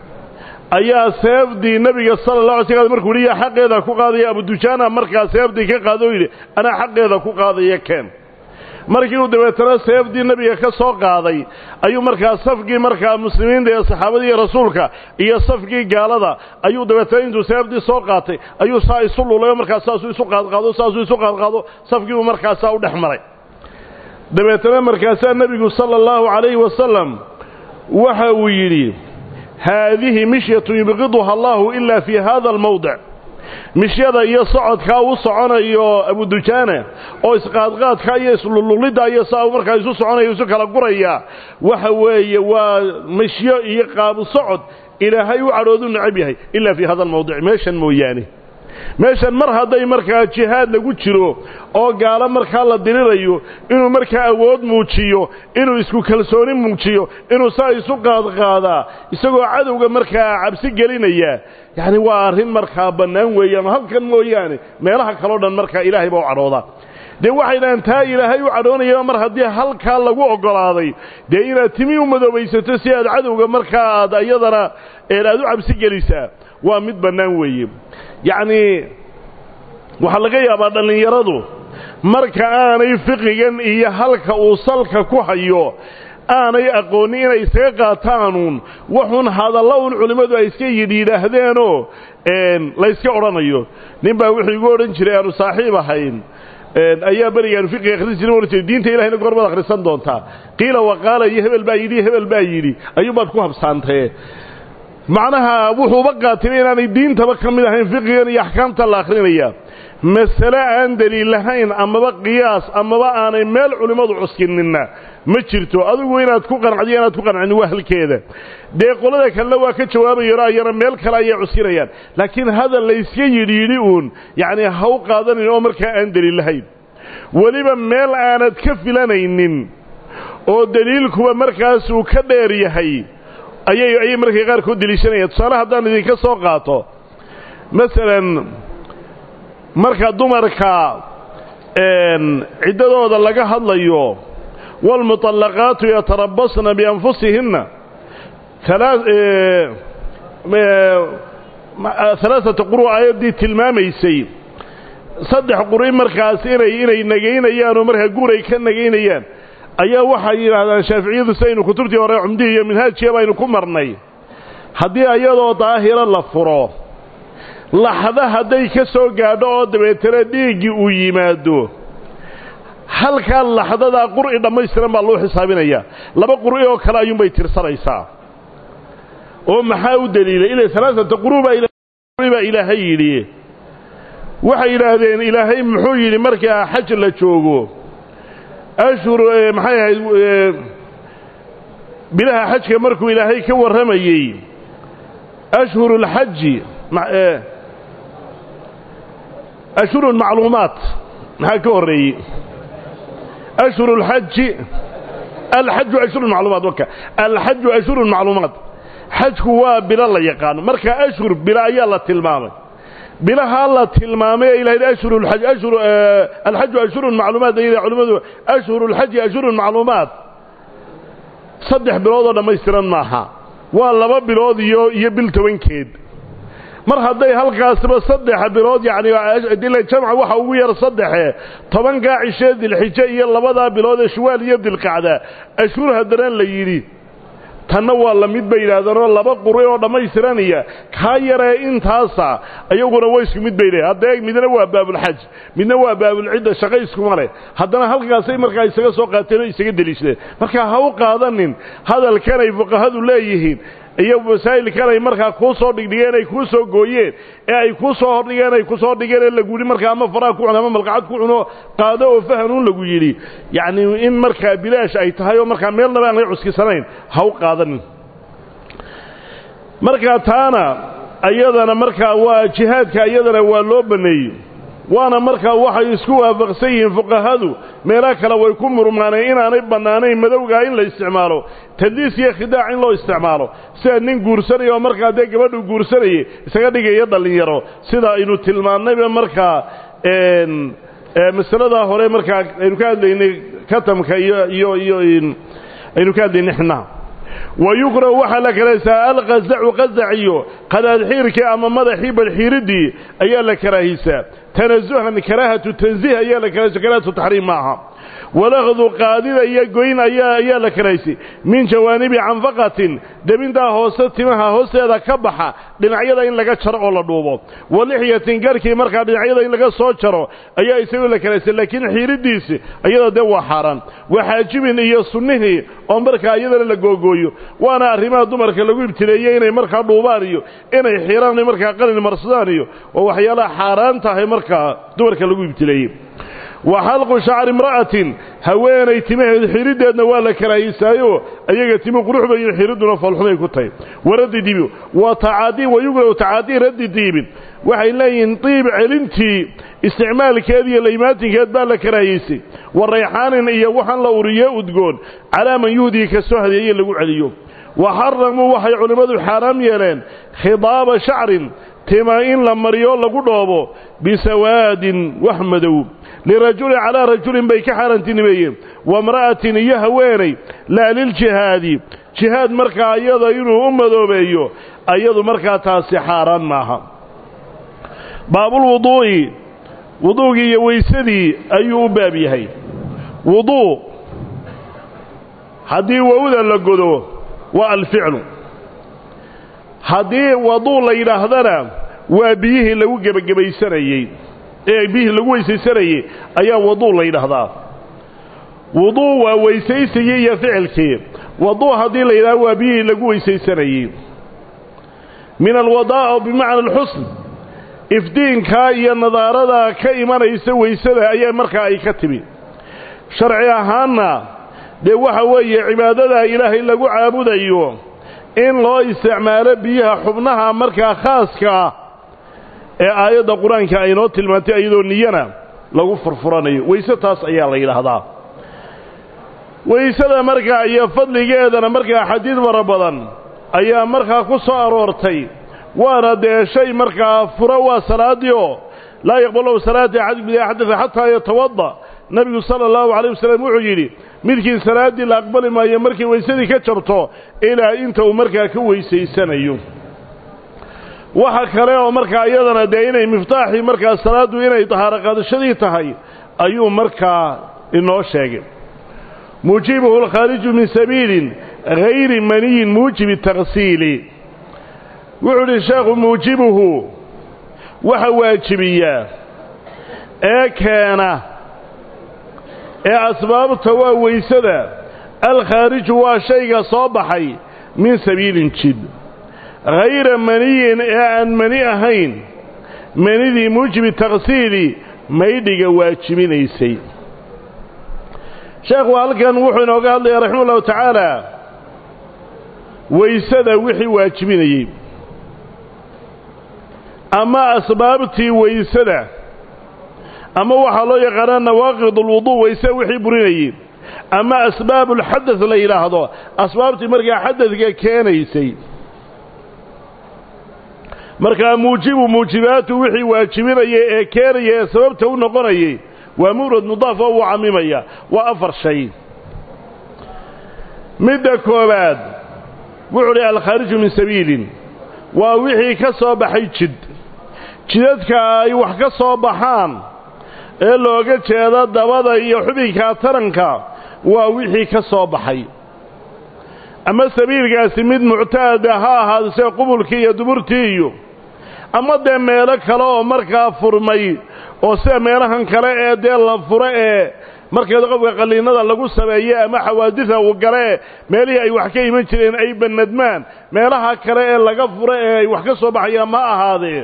ayaa seefdii nebiga sala la alay sl markuu yihi yaa xaqeeda ku qaadaya abudujaana markaa seefdii ka qaado o yidhi anaa xaqeeda ku qaadaya keen markii uu dabeetana seefdii nebiga ka soo qaaday ayuu markaa safkii markaa muslimiinta ee saxaabadii iyo rasuulka iyo safkii gaalada ayuu dabeetana intuu seefdii soo qaatay ayuu saa isu lulayo markaa saasuu isu qaadqaado saasuu isu qaadqaado safkiibuu markaasaa u dhex maray dabeetana markaasaa nebigu sala allahu calayhi wasalam waxa uu yidhi haadihi mishyatun yubqiduha allahu ilaa fii hada almawdic mishyada iyo socodkaa u soconayo abudujaana oo isqaadqaadka iyo islululidda iyo saa markaa isu soconaya isu kala guraya waxa weeye waa mishyo iyo qaabu socod ilaahay u cadhoodu necab yahay ilaa fii hada almawdic meeshan mooyaane meeshan mar hadday markaa jihaad lagu jiro oo gaalo markaa la dirirayo inuu markaa awood muujiyo inuu isku kalsooni muujiyo inuu saa isu qaadqaadaa isagoo cadowga markaa cabsi gelinaya yacni waa arrin markaa bannaan weeyaan halkan mooyaane meelaha kaleo dhan markaa ilaahay baa u cadhoodaa dee waxay dhahaan taa ilaahay u cadhoonaya mar haddii halkaa lagu oggolaaday dee inaad timi u madoobaysato si aad cadowga markaa aad iyadana aad u cabsi gelisaa waa mid bannaan weeye yacnii waxaa laga yaabaa dhallinyaradu marka aanay fiqigan iyo halka uu salka ku hayo aanay aqoonin inay isaga qaataanuun waxuun hadalla un culimmadu ay iska yidhi yidhaahdeenoo layska odhanayo nin baa wuxuu igu odhan jiray aanu saaxiib ahayn ayaa berigaanu fiqiga akhrisan jiray ohan jiray diinta ilahayna goormaad akhrisan doontaa qiila waqaala iyo hebel baa yidhi hebel baa yidhi ayuubaad ku habsaantee macnaha wuxuuba qaatibay inaanay diintaba ka mid ahayn fiqigan iyo axkaamta la akhrinaya masale aan deliil lahayn amaba qiyaas amaba aanay meel culimmadu cuskininna ma jirto adigu inaad ku qancdiyo inaad ku qancin waa halkeeda dee qolada kalena waa ka jawaabayano ayana meel kale ayay cuskinayaan laakiin hadal layska yidhiidhi uun yacnii ha u qaadanin oo markaa aan deliil lahayn weliba meel aanad ka filanaynin oo deliilkuba markaasuu ka dheer yahay ayay ayay markay qaarkood deliishanayaan tusaale haddaan idinka soo qaato masalan marka dumarka ciddadooda laga hadlayo waalmuطallaqaatu yatarabasna bianfusihinna alaaata quru aayaddii tilmaamaysay saddex quri markaas inay inay nagaynayaan oo markaa guuray ka nagaynayaan ayaa waxay yidhaahdaan shaaficiyadu sidaynu kutubtii hore cumdihii iyo minhaajkiya baynu ku marnay haddii ayadoo daahiro la furo laxda hadday ka soo gaadho oo dabeetana dhiiggii uu yimaado halkaa laxdadaa qur'i dhammaystiran baa loo xisaabinayaa laba qur'i oo kale ayuunbay tirsanaysaa oo maxaa u deliilay ila alaaata qurubaa ilaahay yidhi waxay yidhaahdeen ilaahay muxuu yidhi markaa xaj la joogo ashhur maxay ahayd bilaha xajka markuu ilaahay ka warramayey ashhuru اlxaji ashhuru macluumaat maxaa ka horreeyey ashhuru اlxaji alxaju ashhuru macluumaat waka alxaju ashhuru macluumaat xajku waa bilo la yaqaano marka ashhur bilo ayaa la tilmaamay bilahaa la tilmaamay ee ilahay ashhuru lxaj ashhuru alxaju ashhurun macluumaat ay culimmadu ashhuru lxaji ashhurun macluumaat saddex bilood oo dhammaystiran maaha waa laba bilood iyo iyo bil tobankeed mar hadday halkaasba saddex bilood yacni dila jamca waxa ugu yar saddexe tobankaa cishee dilxijo iyo labadaa bilood ee shuwaal iyo dilqacda ashhur haddana la yidhi tanna waa la mid bay yidhaahdeenoo laba quri oo dhammaystiranaya kaa yaree intaasa iyaguna wa isku mid bay leehay hadda eeg midna waa baabulxaj midna waa baabulcidda shaqo iskuma leh haddana halkaasay markaa isaga soo qaateen oo isaga deliishadeen markaa ha u qaadanin hadalkan ay fuqahadu leeyihiin iyo masaa'ilkan ay markaa kuu soo dhigdhigeen ay kuu soo gooyeen ee ay kuu soo hordhigeen ay ku soo dhigeen ee lagu yidhi markaa ama faraha ku cuno ama malqacad ku cuno qaado oo fahanuun lagu yidhi yacni in markaa bilaash ay tahay oo markaa meelnaba aan laga cuskisanayn ha u qaadanin markaa taana ayadana markaa waa jihaadka iyadana waa loo banneeyey waana markaa waxay isku waafaqsan yihiin fuqahadu meelaha kale way ku murmaaneen inaanay bannaanayn madowgaa in la isticmaalo tadliis iyo khidaac in loo isticmaalo sida nin guursanaya oo markaa dee gabadhu guursanayay isaga dhigaya dhallinyaro sida aynu tilmaannayba markaa masaladaa hore markaa aynu ka hadlaynay katamka iyo iyo iyo aynu ka hadlaynay xinaha wayukrahu waxaa la karahaysaa alqazacu qazac iyo qadaadxiirkii ama madaxii badxiiriddii ayaa la karaahisaa tanasuhan karaahatu tansiih ayaa la karahaysa karaahatu taxriim maaha walaqdu qaadida iyo goyn ayaa ayaa la karahaysay min jawaanibi canfaqatin debintaa hoose timaha hoosteeda ka baxa dhinacyada in laga jaro oo la dhuubo walixyatin garhkii markaa dhinacyada in laga soo jaro ayaa isagoo la karahaysay laakiin xiiriddiisi iyada dee waa xaaraan waxaajibin iyo sunnihii oo markaa iyadana la googooyo waana arrimaha dumarka lagu ibtileeyey inay markaa dhuubaan iyo inay xiiraan markaa qalin marsadaan iyo waa waxyaalaha xaaraan tahay markaa dumarka lagu ibtileeyey wa xalqu shacri imra'atin haweenay timaheed xiriddeedna waa la karaahiysaayoo ayaga timu qurux bayin xiridduna foolxumay ku tahay waraddi dibi wa tacaadiin wayugrahu tacaadiin raddi diibin waxay leeyihiin diib celintii isticmaalkeed iyo laymaatinkeed baa la karaahiysay wa rayxaanin iyo waxaan la uriye udgoon calaa man yuhdii ka soo hadeeye lagu celiyo wa xaramuu waxay culimmadu xaaraam yeeleen khidaaba shacrin tima in la mariyo lagu dhoobo bisawaadin wax madow lirajulin calaa rajulin bay ka xaaraantinimeeyeen waimra'atin iyo haweenay laa liljihaadi jihaad markaa iyada inuu u madoobeeyo ayadu markaa taasi xaaraan maaha baabulwuduu'i wuduugii iyo weysadii ayuu u baab yahay wuduu haddii wowda la godo waa alficlu haddii waduu la yidhaahdana waa biyihii lagu gebagabaysanayey ee biyihii lagu weysaysanayey ayaa waduu la yidhaahdaa wuduu waa weysaysigii iyo ficilkii waduu haddii la yidhahdo waa biyihii lagu weysaysanayey min alwadaa bimacna alxusn ifdiinkaa iyo nadaaradaa ka imanaysa weysada ayaa markaa ay ka timi sharci ahaanna dee waxa weeye cibaadadaa ilaahay lagu caabudayo in loo isticmaalo biyaha xubnaha markaa khaaska ah ee aayadda qur-aanka aynoo tilmaantay iyadoo niyana lagu furfuranayo weyse taas ayaa la yidhaahdaa weysada markaa iyo fadligeedana markaa xadiid fara badan ayaa markaa ku soo aroortay waana dee shay markaa furo waa salaaddii oo laa yaqbalu salaata axadikum idaa xadada xataa yatawada nebigu sala allahu calayh wasalam wuxuu yidhi midkii salaaddii la aqbali maayo markay weysadii ka jabto ilaa inta uu markaa ka weysaysanayo waxa kale oo markaa iyadana dee inay miftaaxii markaa salaaddu inay tahaaro qaadashadii tahay ayuu markaa inoo sheegay muujibuhu alkhaariju min sabiilin hayri maniyin muujibi taksiili wuxuu idhi sheekhu muujibuhu waxa waajibiyaa ee keena ee asbaabta waa weysada alkhaariju waa shayga soo baxay min sabiilin jid hayra maniyin ee aan mani ahayn manidii muujibi taksiili maydhiga waajibinaysay sheekhu halkan wuxuu inooga hadlayaa raxima ullahu tacaala weysada wixii waajibinayey ama asbaabtii weysada ama waxaa loo yaqaanaa nawaaqid alwuduu weyse wixii burinayey ama asbaab ulxadad la yidhaahdo asbaabtii markaa xadadka keenaysay markaa muujibu muujibaatu wixii waajibinaya ee keenaya ee sababta u noqonayay waa murad mudaaf oo uu camimaya waa afar shay midda koowaad wuxuu dhi alkhaariju min sabiilin waa wixii ka soo baxay jid jidadka ay wax ka soo baxaan ee looga jeeda dabada iyo xubinka taranka waa wixii ka soo baxay ama sabiilkaasi mid muctaada ha ahaado sida qubulkii iyo duburtii iyo ama dee meelo kale oo markaa furmay oo sida meelahan kale ee dee la furo ee markeeda qofka qalliinada lagu sameeye ama xawaadida uu gale meelihii ay wax ka iman jireen ay banadmaan meelaha kale ee laga furo ee ay wax ka soo baxayaan ma ahaadee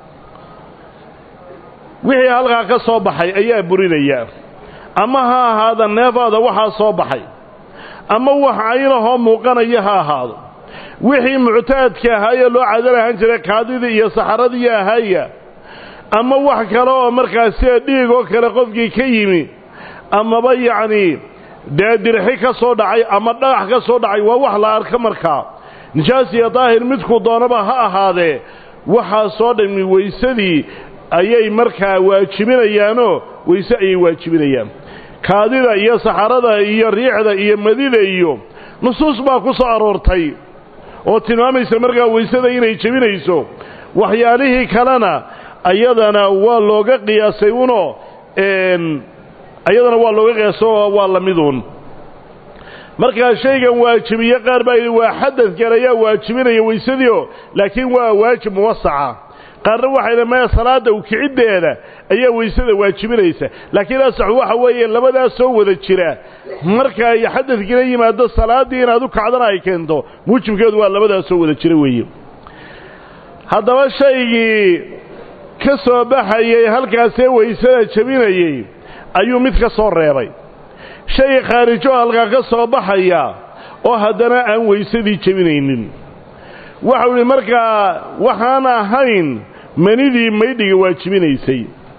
wixii halkaa ka soo baxay ayaa burinaya ama ha ahaada neefaada waxaa soo baxay ama wax caynahoo muuqanaya ha ahaado wixii muctaadka ahaayee loo cadan ahaan jiray kaadidii iyo saxaradii ahaaya ama wax kale oo markaas sida dhiig oo kale qofkii ka yimi amaba yacnii dee dirxi ka soo dhacay ama dhagax ka soo dhacay waa wax la arka markaa nijaas iyo daahir midku doonaba ha ahaadee waxaasoo dhammi weysadii ayay markaa waajibinayaanoo weyse ayay waajibinayaan kaadida iyo saxarada iyo riixda iyo madida iyo nusuus baa ku soo aroortay oo tilmaamaysa markaa weysada inay jebinayso waxyaalihii kalena ayadana waa looga qiyaasay unoo ayadana waa looga qiyaasay oo waa la miduun markaa shaygan waajibiye qaar baa yidhi waa xadadkan ayaa waajibinaya weysadiio laakiin waa waajib muwasaca qaarna waxay dha maya salaadda ukiciddeeda ayaa weysada waajibinaysa laakiin asaxu waxa weeye labadaas soo wada jira marka ay xadadkina yimaado salaaddii inaad u kacdana ay keento muujibkeedu waa labadaas soo wada jira weeye haddaba shaygii ka soo baxayey halkaasee weysada jebinayey ayuu mid ka soo reebay shay khaarijo halkaa ka soo baxaya oo haddana aan weysadii jebinaynin waxau idhi markaa waxaan ahayn manidii maydhiga waajibinaysay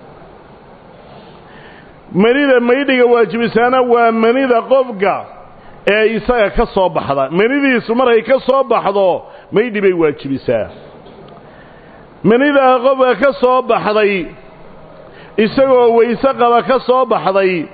manida maydhiga waajibisaana waa manida qofka ee isaga ka soo baxda manidiisu markay ka soo baxdo maydhi bay waajibisaa manidaa qofka ka soo baxday isagoo weyse qaba ka soo baxday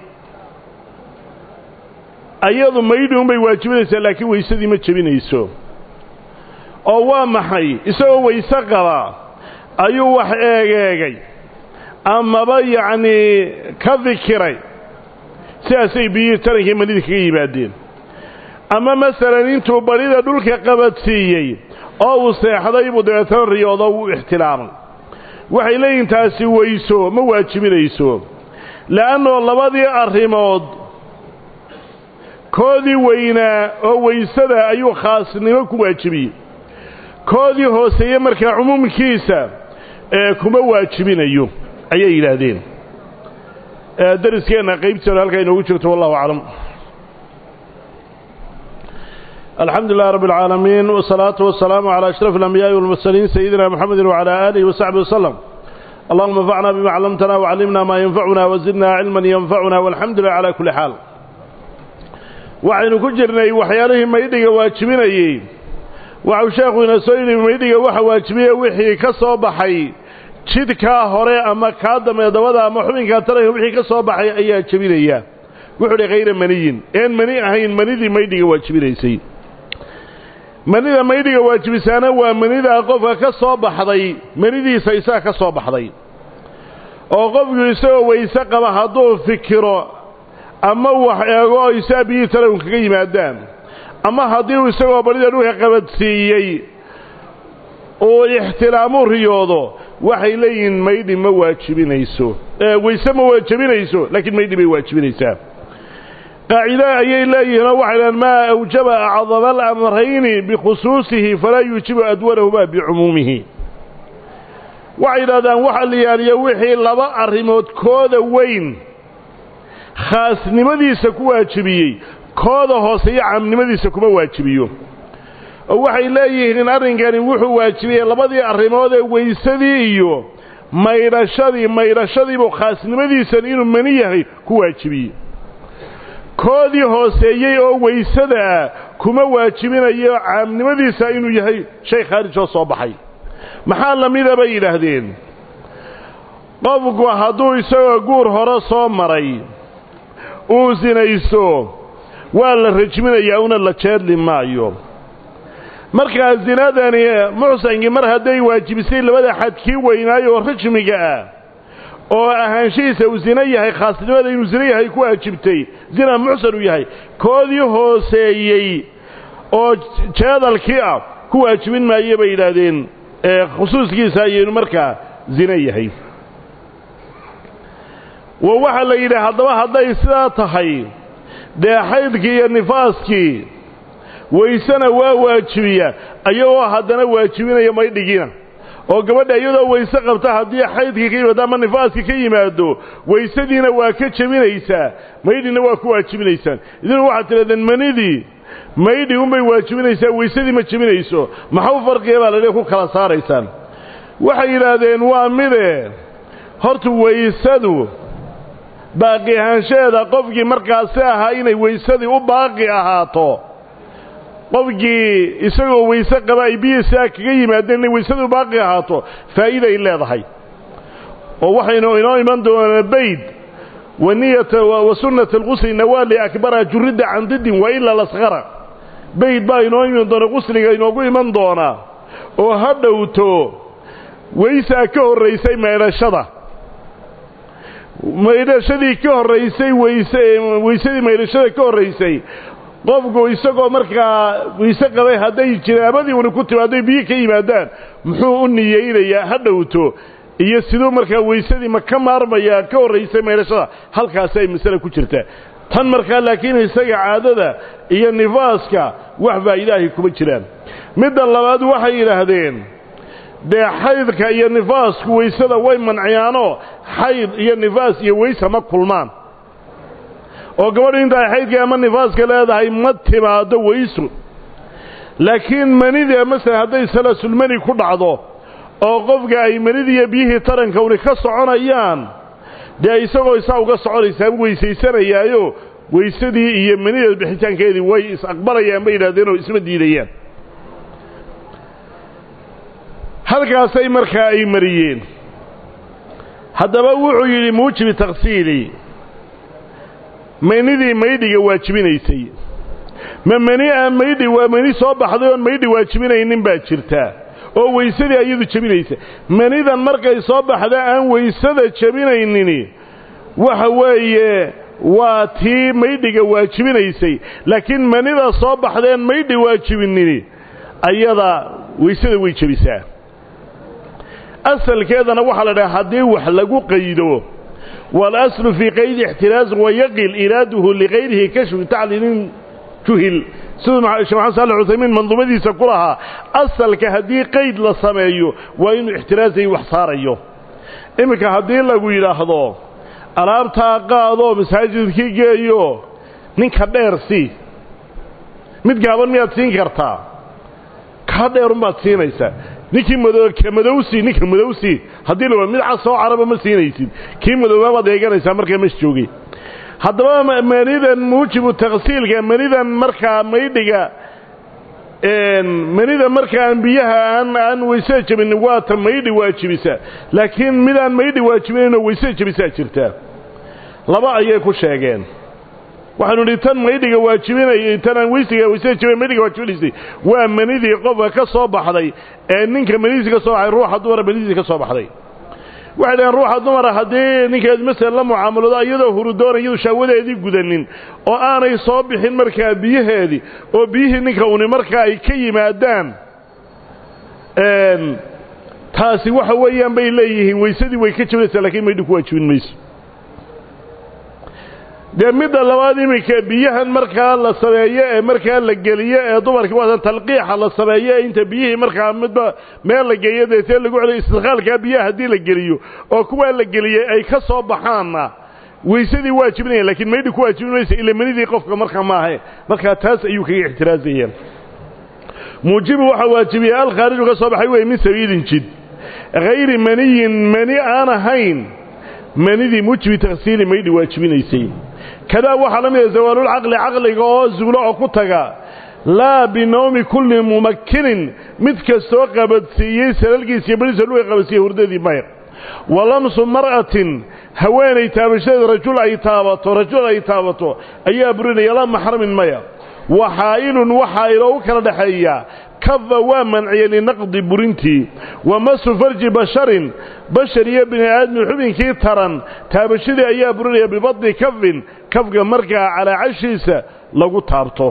ayadu maydhi unbay waajibinaysaa laakiin weysadii ma jebinayso oo waa maxay isagoo weyse qaba ayuu wax eegeegay amaba yacnii ka fikiray sidaasay biyihii tarankii manida kaga yimaadeen ama masalan intuu barida dhulka qabadsiiyey oo uu seexday buu dabeetana riyoodo wuu ixtilaamay waxay leeyihin taasi weyso ma waajibinayso le'annoo labadii arrimood koodii weynaa oo weysada ayuu khaasnimo ku waajibiyey koodii hooseeye markaa cumuumkiisa ee kuma waajibinayo ayay yidhaahdeen dariskeenna qaybteeda halkaa inoogu jirto wallahu aclam alxamdu lilah rab اlcaalamiin wsalaatu wasalaamu calى ashraf اlambiyaءi walmursaliin sayidina mxamedi wcalى aalihi wasaxbi waslem allahuma anfacna bima callamtana wcallimna maa yanfacuna wazidna cilman yanfacuna walxamdu lilah cala kuli xaal waxaynu ku jirnay waxyaalihii maydhiga waajibinayey waxau sheekhu ina soo yidhi maydhiga waxa waajibiye wixii ka soo baxay jidhkaa hore ama kaa dambe dabada ama xubinkaa taranka wixii ka soo baxay ayaa jebinaya wuxuu dhi hayra maniyin een mani ahayn manidii maydhiga waajibinaysay manida maydhiga waajibisaana waa manidaa qofka ka soo baxday manidiisa isaga ka soo baxday oo qofku isagoo weyse qaba hadduu fikiro ama wax eego oo isaa biyihii taranku kaga yimaadaan ama haddii uu isagoo barida dhulka qabadsiiyey uu ixtilaamu riyoodo waxay leeyihiin maydhi ma waajibinayso weyse ma waajibinayso laakiin maydhi bay waajibinaysaa qaacida ayay leeyihiinoo waxay dhahan maa awjaba acdama alamrayni bikhusuusihi falaa yuujibu adwanahuma bicumuumihi waxay yidhahdaan waxa la yaaliyo wixii laba arrimood kooda weyn khaasnimadiisa ku waajibiyey kooda hooseeyo caamnimadiisa kuma waajibiyo oo waxay leeyihiin arrinkani wuxuu waajibiyey labadii arrimood ee weysadii iyo maydhashadii maydhashadiibuu khaasnimadiisan inuu mani yahay ku waajibiyey koodii hooseeyey oo weysadaa kuma waajibinayo caamnimadiisa inuu yahay shay khaarijoo soo baxay maxaa lamida bay yidhaahdeen qofku hadduu isagoo guur hore soo maray uu sinayso waa la rajminayaa una la jeedli maayo markaa zinadani muxsankii mar hadday waajibisay labada xad kii weynaayo oo rajmiga ah oo ahaanshihiisa uu zino yahay khaasnimada inuu zino yahay ku waajibtay zina muxsan uu yahay koodii hooseeyey oo jeedalkii ah ku waajibin maayo bay yidhaahdeen khusuuskiisa ayaynu markaa zino yahay wa waxaa la yidhi haddaba hadday sidaa tahay dee xaydkii iyo nifaaskii weysena waa waajibiya ayagoo haddana waajibinaya maydhigiina oo gabadha iyadoo weyse qabta haddii xaydkii ka yimaado ama nifaaskii ka yimaado weysadiina waa ka jebinaysaa maydhina waa ku waajibinaysaan idinku waxaad tidhahdeen manidii maydhi unbay waajibinaysaa weysadii ma jebinayso maxau farqiya baa ladhi ku kala saaraysaan waxay yidhaahdeen waa mide horta weysadu baaqi ahaanshaheeda qofkii markaasi ahaa inay weysadii u baaqi ahaato qofkii isagoo weyse qaba ay biyiisaa kaga yimaadeen inay weysadii u baaqi ahaato faa'iiday leedahay oo waxaynu inoo iman doonaa bayd waniyata wa sunnata alqusli nawaali akbara juridda can didin wa ila lasqara bayd baa inoo iman doona qusliga inoogu iman doonaa oo ha dhowto weysaa ka horraysay maydhashada maydhashadii ka horraysay weyse weysadii maydhashada ka horraysay qofku isagoo markaa weyse qabay hadday jinaabadii una ku timi hadday biyo ka yimaadaan muxuu u niyeynayaa ha dhowto iyo siduu markaa weysadii ma ka maarmayaa ka horraysay maydhashada halkaasi ay masale ku jirtaa tan markaa laakiin isaga caadada iyo nifaaska wax faa'iidaahay kuma jiraan midda labaad waxay yidhaahdeen dee xaydka iyo nifaasku weysada way manciyaanoo xayd iyo nifaas iyo weysa ma kulmaan oo gabadhu inta ay xaydka ama nifaaska leedahay ma timaado weysu laakiin manida masalan hadday salaasulmani ku dhacdo oo qofka ay manidii iyo biyihii taranka uni ka soconayaan dee isagoo isaa uga soconaysaa weysaysanayaayo weysadii iyo manida bixitaankeedii way is-aqbalayaan bay yidhahdeenoo isma diidayaan halkaasay markaa ay mariyeen haddaba wuxuu yidhi muujibi taksiili manidii maydhiga waajibinaysay ma mani aan maydhi waa mani soo baxday oon maydhi waajibinaynin baa jirtaa oo weysadii ayadu jebinaysa manidan markay soo baxda aan weysada jebinaynini waxa weeye waa tii maydhiga waajibinaysay laakiin manida soo baxdeen maydhi waajibinini ayada weysada way jebisaa asalkeedana waxaa la dhaha haddii wax lagu qaydo waalaslu fii qaydi ixtiraas wayaqil iraaduhu likayrihi kashfi tacliilin juhil siduu sheekh maxamed saalax cuthaymiin manduumadiisa ku lahaa asalka haddii qayd la sameeyo waa inuu ixtiraasay wax saarayo iminka haddii lagu yidhaahdo alaabtaa qaadoo masaajidkii geeyo ninka dheer sii mid gaaban miyaad siin kartaa kaa dheerunbaad siinaysaa ninkii ka madowsi ninka madowsi haddii la mid casoo caraba ma siinaysid kii madooba baad eeganaysaa markaa mas joogay haddaba manidan muujibu taksiilka manidan markaa maydhiga manida markaan biyaha aan aan weysada jebinin waa ta maydhi waajibisa laakiin midaan maydhi waajibinaynoo weysada jebisaa jirtaa laba ayay ku sheegeen waxaanu idhi tan maydhiga waajibinay tanaan weysiga weysada jebin maydhiga waajibinaysay waa manidii qofka ka soo baxday ee ninka manidiisi ka soo baxday ruuxa dumara manidiisi ka soo baxday waxay dhaheen ruuxa dumara haddii ninkeed masel la mucaamaloodo iyadoo hurudoona iyadu shaawadeedii gudanin oo aanay soo bixin markaa biyaheedii oo biyihii ninka uni markaa ay ka yimaadaan taasi waxa weeyaan bay leeyihiin weysadii way ka jebinaysaa lakiin maydhi ku waajibin mayso dee midda labaad iminka biyahan markaa la sameeyo ee markaa la geliyo ee dumarkii waatan talqiixa la sameeyo ee inta biyihii markaa midba meel la geeyo deetee lagu celiyo istikaalkaa biyaha haddii la geliyo oo kuwaa la geliyey ay ka soo baxaanna weysadii waajibinaya lakiin maydhi ku waajibin maysa ila manidii qofka markaa maahe markaa taas ayuu kaga ixtiraazayaan muujibu waxaa waajibiyey alkhaariju ka soo baxay wey min sabiilin jid hayri maniyin mani aan ahayn manidii mujibi taksiili maydhi waajibinaysay kadaa waxaa la mida zawaalulcaqli caqliga oo zuulo oo ku taga laa binawmi kulli mumakkinin mid kastoo qabadsiiyey salalkiisa iyo beriisa luga qabadsiiyey hurdadii mayr wa lamsu mar'atin haweenay taabashadeed rajul ay taabato rajul ay taabato ayaa burinaya la maxramin maya wa xaa'ilun waxaa iloogu kala dhexeeya kafa waa manciyey linaqdi burintii wa masu farji basharin bashar iyo bini aadmi xubinkii taran taabashadii ayaa burinaya bibadni kafin kafka markaa calaa cashiisa lagu taabto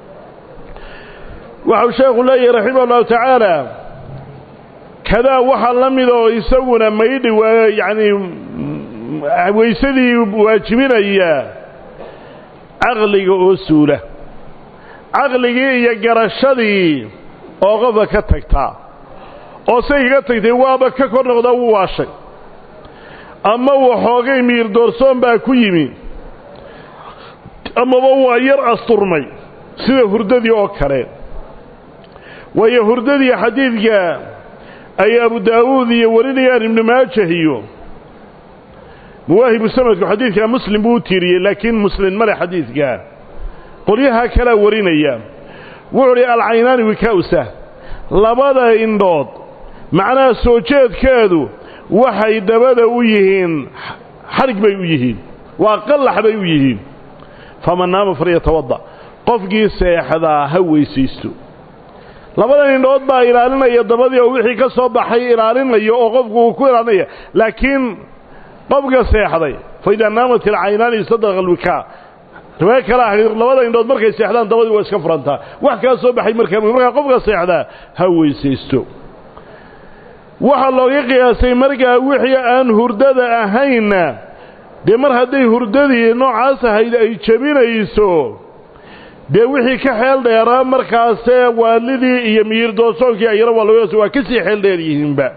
waxau sheekhu leeyahay raximah ullahu tacaala kadaa waxaa la mid oo isaguna maydhi waa yacanii weysadii waajibinaya caqliga oo suula caqligii iyo garashadii oo qofka ka tagtaa oo say kaga tagtay waaba ka kor noqdaa wuu waashay ama waxoogay miir doorsoon baa ku yimi amaba waa yar asturmay sida hurdadii oo kale waayo hurdadii xadiidka ay abu daawuud iyo warinayaan ibnu maajah iyo muwaahibu sanadku xadiidkaa muslim buu u tiiriyey laakiin muslim male xadiidka qolyaha kalea warinaya wuxuu uhi alcaynaani wikawsa labada indhood macnaha soo jeedkeedu waxay dabada u yihiin xadhig bay u yihiin waa qallax bay u yihiin faman naama falyatawada qofkii seexdaa ha weysaysto labadan indhood baa ilaalinaya dabadii oo wixii ka soo baxay ilaalinaya oo qofku uu ku ilaalinaya laakiin qofka seexday fa idaa naamat ilcaynaani sadaqa alwikaa riwaayo kale ah labada indhood markay seexdaan dabadii waa iska furantaa wax kaa soo baxay markaa markaa qofka seexdaa ha weysaysto waxaa looga qiyaasay markaa wixii aan hurdada ahaynna dee mar hadday hurdadii noocaas ahayd ay jebinayso dee wixii ka xeel dheeraa markaasee waalidii iyo miyir doosoonkii ayana waa looga waa ka sii xeel dheer yihiinba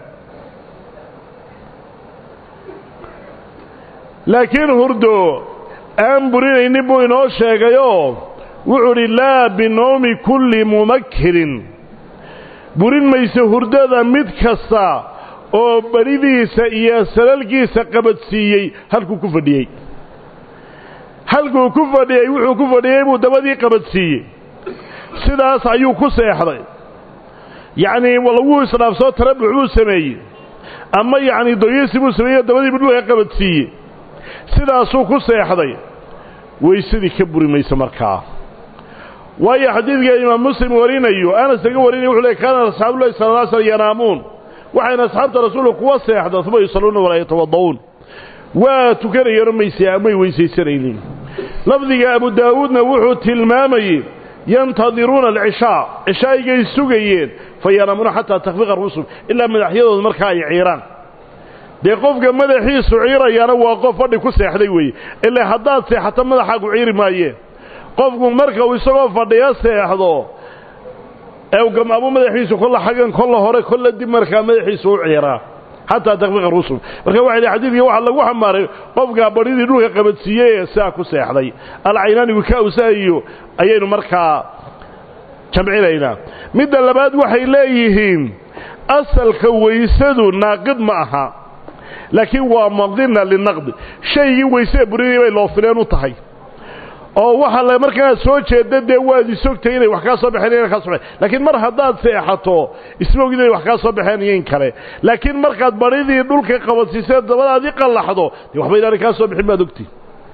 laakiin hurdo aan burinaynin buu inoo sheegayoo wuxuu udhi laa binoomi kulli mumakirin burin mayso hurdada mid kasta oo beridiisa iyo salalkiisa qabadsiiyey halkuu ku fadhiyey halkuu ku fadhiyey wuxuu ku fadhiyey buu dabadii qabadsiiyey sidaas ayuu ku seexday yacnii laguu isdhaafsoo tarabux buu sameeyey ama yacnii doyisi buu sameeyey dabadii budhuha qabadsiiyey sidaasuu ku seexday weysadii ka buri mayso markaa waayo xadiidka imaam muslim warinayo anas laga warinaya wuxuu le kaana asxaabullahi sala lla slam yanaamuun waxayna asxaabta rasuulka kuwa seexda uma yusalluuna walaa yatawada'uun waa tukanayeenoo may weysaysanaynin lafdiga abu daawuudna wuxuu tilmaamayey yantadiruuna alcishaa cishaa'igay sugayeen fa yanaamuuna xataa takfiqa rusum ilaa madaxyadooda markaa ay ciiraan dee qofka madaxiisu ciirayaana waa qof fadhi ku seexday weeye ilaa haddaad seexato madaxaagu ciiri maayeen qofku marka uu isagoo fadhiyo seexdo ee gamaamo madaxiisu kolla xaggan kolla hore kolla dib markaa madaxiisu u ciiraa xataa takfiqa rusul marka waxa yidhi xadiidka waxaa lagu xamaaray qofkaa badhidii dhulka qabadsiiyey ee sidaa ku seexday alcaynaani wikaawsa iyo ayaynu markaa jamcinaynaa midda labaad waxay leeyihiin asalka weysadu naaqid ma aha laakiin waa madina linaqdi shaygii weysee burinaya bay loo fileen u tahay oo waxaa la markaa soo jeeda dee waad isogtay inay wax kaa soo baxeen ina kaa so baxeen laakiin mar haddaad seexato ismogid inay wax kaa soo baxeen iyo in kale laakiin markaad badhidii dhulka qabadsiisee dabadaadii qallaxdo dee waxba inaanay kaa soo bixin baad ogti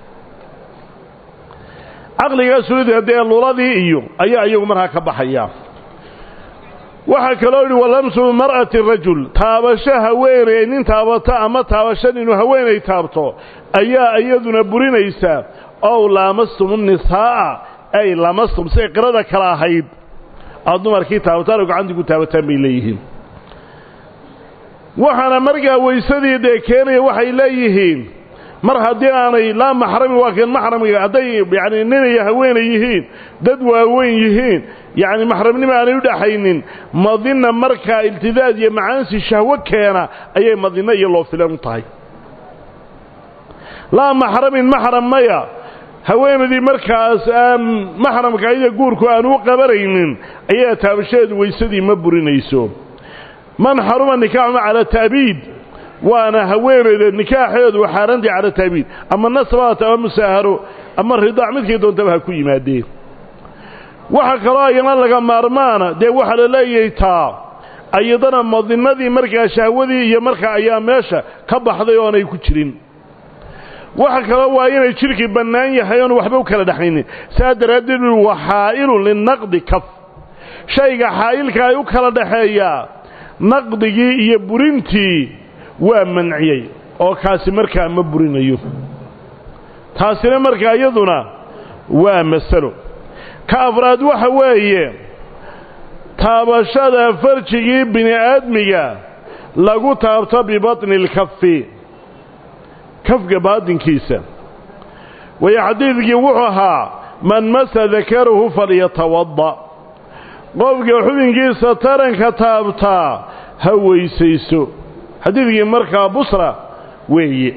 caqligaa sulida dee luladii iyo ayaa iyagu markaa ka baxaya waxaa kaloo yidhi walamsu mar'ati rajul taabasho haweeney nin taabata ama taabasho inuu haweenay taabto ayaa iyaduna burinaysaa ow laamastum nisaa'a ay lamastum siay qirada kale ahayd aad dumarkii taabataan oo gacantii ku taabataan bay leeyihiin waxaana markaa weysadii dee keenaya waxay leeyihiin mar haddii aanay laa maxrami waa keen maxramiga hadday yacni nin iyo haweenay yihiin dad waaweyn yihiin yacni maxramnimo aanay u dhaxaynin madina markaa iltidaad iyo macaansi shahwo keena ayay madino iyo loo filan u tahay laa maxramin maxram maya haweenaydii markaas aan maxramka ida guurku aan u qabanaynin ayaa taabashadeedu weysadii ma burinayso man xaruma nikaaxuma cala ta'biid waana haweenayda nikaaxeedu xaaraantii cala ta'biid ama nasbaat ama musaaharo ama ridaac midkii doontaba ha ku yimaadeen waxa kaloo ayana laga maarmaana dee waxaa la leeyahay taa ayadana madinadii markaa shahwadii iyo markaa ayaa meesha ka baxday oonay ku jirin waxa kaloo waa inay jidhkii bannaan yahay oon waxba u kala dhexaynin saa daraaddeed wa xaa'ilun linaqdi kaf shayga xaa'ilka ay u kala dhaxeeyaa naqdigii iyo burintii waa manciyey oo kaasi markaa ma burinayo taasina markaa iyaduna waa masalo ka afraad waxa weeye taabashada farjigii bini aadmiga lagu taabto bibatni alkafi kafka baadinkiisa waayo xadiidkii wuxuu ahaa man masa dakarahu falyatawadda qofka xubinkiisa taranka taabtaa ha weysayso xadiidkii markaa busra weeye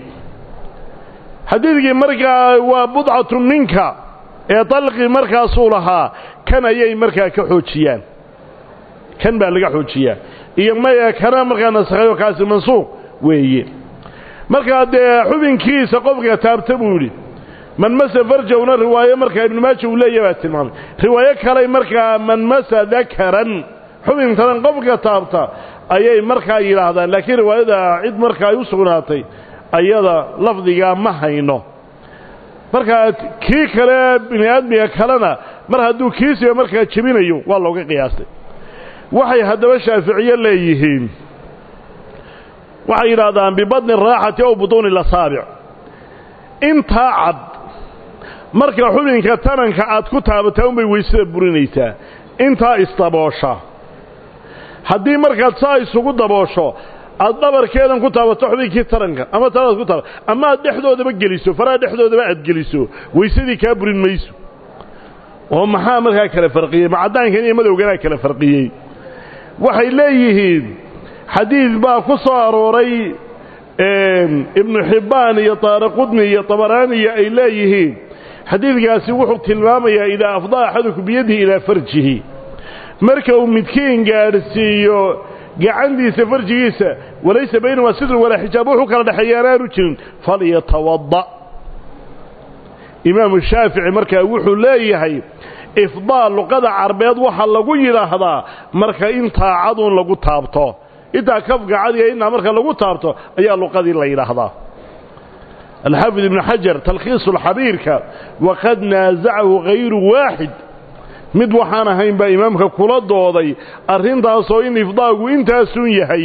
xadiidkii markaa waa budcatu minka ee dalqi markaasuu lahaa kan ayay markaa ka xoojiyaan kan baa laga xoojiyaa iyo maya kana markaa nasakhayo kaasi mansuuq weeye markaa dee xubinkiisa qofka taabta buu yidhi man masa farjawna riwaayo markaa ibnu maaja uu leeya baa tilmaamay riwaayo kaley markaa man masa dakaran xubin taran qofka taabta ayay markaa yidhaahdaan laakiin riwaayada cid markaa ay u sugnaatay ayada lafdigaa ma hayno markaa kii kale bini aadmiga kalena mar hadduu kiisiba markaa jebinayo waa looga qiyaastay waxay haddaba shaaficiye leeyihiin waxay yidhaahdaan bibadni raaxati ow butuuni lasaabic intaa cad marka xubinka taranka aad ku taabataa unbay weysada burinaysaa intaa isdaboosha haddii markaad saa isugu daboosho aad dhabarkeedan ku taabato xubinkii taranka ama tanaad ku taaba ama aad dhexdoodaba geliso faraha dhexdoodaba aad geliso weysadii kaa burin mayso oo maxaa markaa kala farqiyey ma caddaankan iyo madowganaa kala farqiyey waxay leeyihiin xadiid baa ku soo arooray ibnu xibbaan iyo taariqudni iyo tabaraaniya ay leeyihiin xadiidkaasi wuxuu tilmaamayaa idaa afdaa axaduku biyadihi ilaa farjihi marka uu midkiin gaadhsiiyo gacantiisa farjigiisa walaysa baynahumaa sidrun walaa xijaab wuxuu kala dhexeeyaana aanu jirin falyatawada imaamu shaafici markaa wuxuu leeyahay ifdaal luqada carbeed waxaa lagu yidhaahdaa marka intaa caduun lagu taabto intaa kafka cadiga intaa marka lagu taabto ayaa luqadii la yidhaahdaa alxaafid ibnu xajar talkhiisu lxabiirka waqad naasacahu hayru waaxid mid waxaan ahayn baa imaamka kula dooday arrintaasoo in ifdaagu intaasun yahay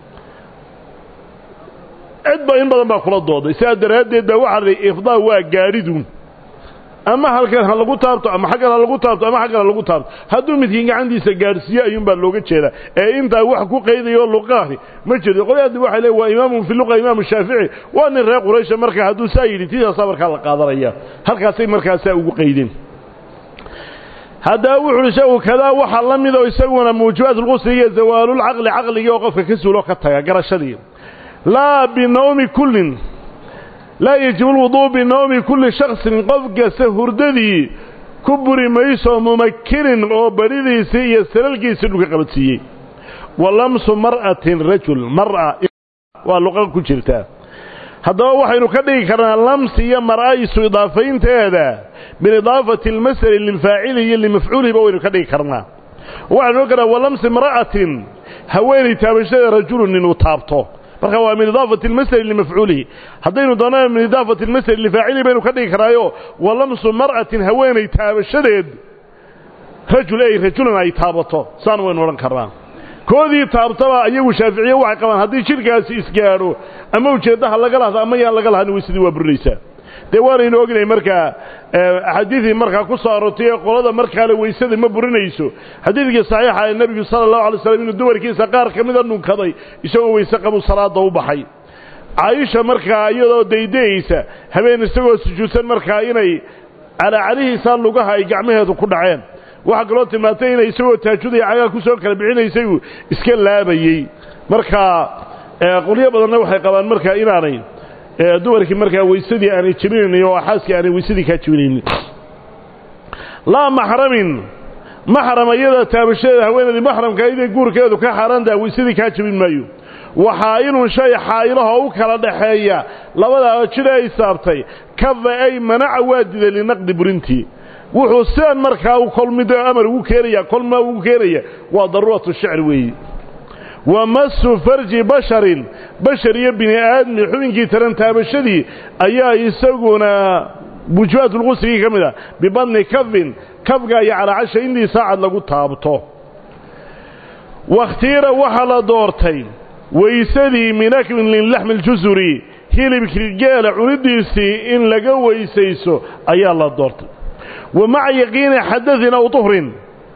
cidba in badan baa kula dooday sidaa daraaddeed baa waxaa lahi ifdaa waa gaadhidun ama halkan ha lagu taabto ama xaggan ha lagu taabto ama xaggan ha lagu taabto hadduu midkiin gacantiisa gaadhsiiyo ayuunbaa looga jeedaa ee intaa wax ku qaydayo luqaahi ma jirto qolyaaddi waxay leey waa imaamun fi luqa imaamu shaafici waa nin reer quraysha marka hadduu saa yidhi tidaasaa markaa la qaadanaya halkaasay markaasaa ugu qaydeen haddaba wuxu uhi shagu kadaa waxaa la midoo isaguna muujibaat lqusli iyo zawaalulcaqli caqligii oo qofka ka suulo ka taga garashadii laa binawmi kullin laa yajibu lwuduu binawmi kulli shaksin qof kasta hurdadii ku buri mayso mumakinin oo baridiisii iyo salalkiisii dhulka qabadsiiyey wa lamsu mar'atin rajul mar'a waa luqa ku jirtaa haddaba waxaynu ka dhigi karnaa lamsi iyo mar'a isu idaafaynteeda biidaafati almasali lilfaacili iyo limafcuulihiba waynu ka dhigi karnaa waxaynu ohan karnaa wa lamsi mar'atin haweenay taabashadeeda rajulun inuu taabto marka waa min idaafati almasali limafcuulihi haddaynu doonana min idaafati almasali lifaacilihi baynu ka dhigi karaayo wa lamsu mar'atin haweenay taabashadeed rajul ey rajulan ay taabato saan waynu odhan karnaa koodii taabtaba iyagu shaaficiye waxay qabaan haddii jidhkaasi isgaadho ama ujeeddaha laga lahda ama yaan laga lahanin weysadii waa burinaysaa dee waanaynu ognahay markaa axaadiidii markaa ku soo aroortay ee qolada markaale weysada ma burinayso xadiidkii saxiixa ee nebigu sala allahu alay slam inuu dumarkiisa qaar ka mida dhunkaday isagoo weyse qabu salaada u baxay caaisha markaa iyadoo daydayeysa habeen isagoo sujuudsan markaa inay calaacalihiisa lugaha ay gacmaheedu ku dhaceen waxaa kaloo tilmaantay inay isagoo taajudaya cagaa ku soo kala bixinaysay uu iska laabayey markaa qolyo badanna waxay qabaan markaa inaanay dumarkii markaa weysadii aanay jebinaynin oo xaaskii aanay weysadii kaa jebinaynin laa maxramin maxram iyada taabashadeeda haweenaydii maxramka iday guurkeedu ka xaaraantaha weysadii kaa jebin maayo waxaa inuu shay xaa'ilahoo u kala dhaxeeya labadaa jir ay saabtay kafa ay manaca waa diday linaqdi burintii wuxuu sidan markaa kolmido amar ugu keenaya kolma ugu keenaya waa daruuratu shicr weeye wa masu farji basharin bashar iyo bini aadmi xubinkii taran taabashadii ayaa isaguna mujibaatulqusrigii ka mid ah bibadni kafin kafga iyo calaacasha indii saacad lagu taabto wakhtiira waxaa la doortay weysadii min aklin laxmi ljusuri hilibkii geela cunidiisii in laga weysayso ayaa la doortay wa maca yaqiini xadain aw tuhrin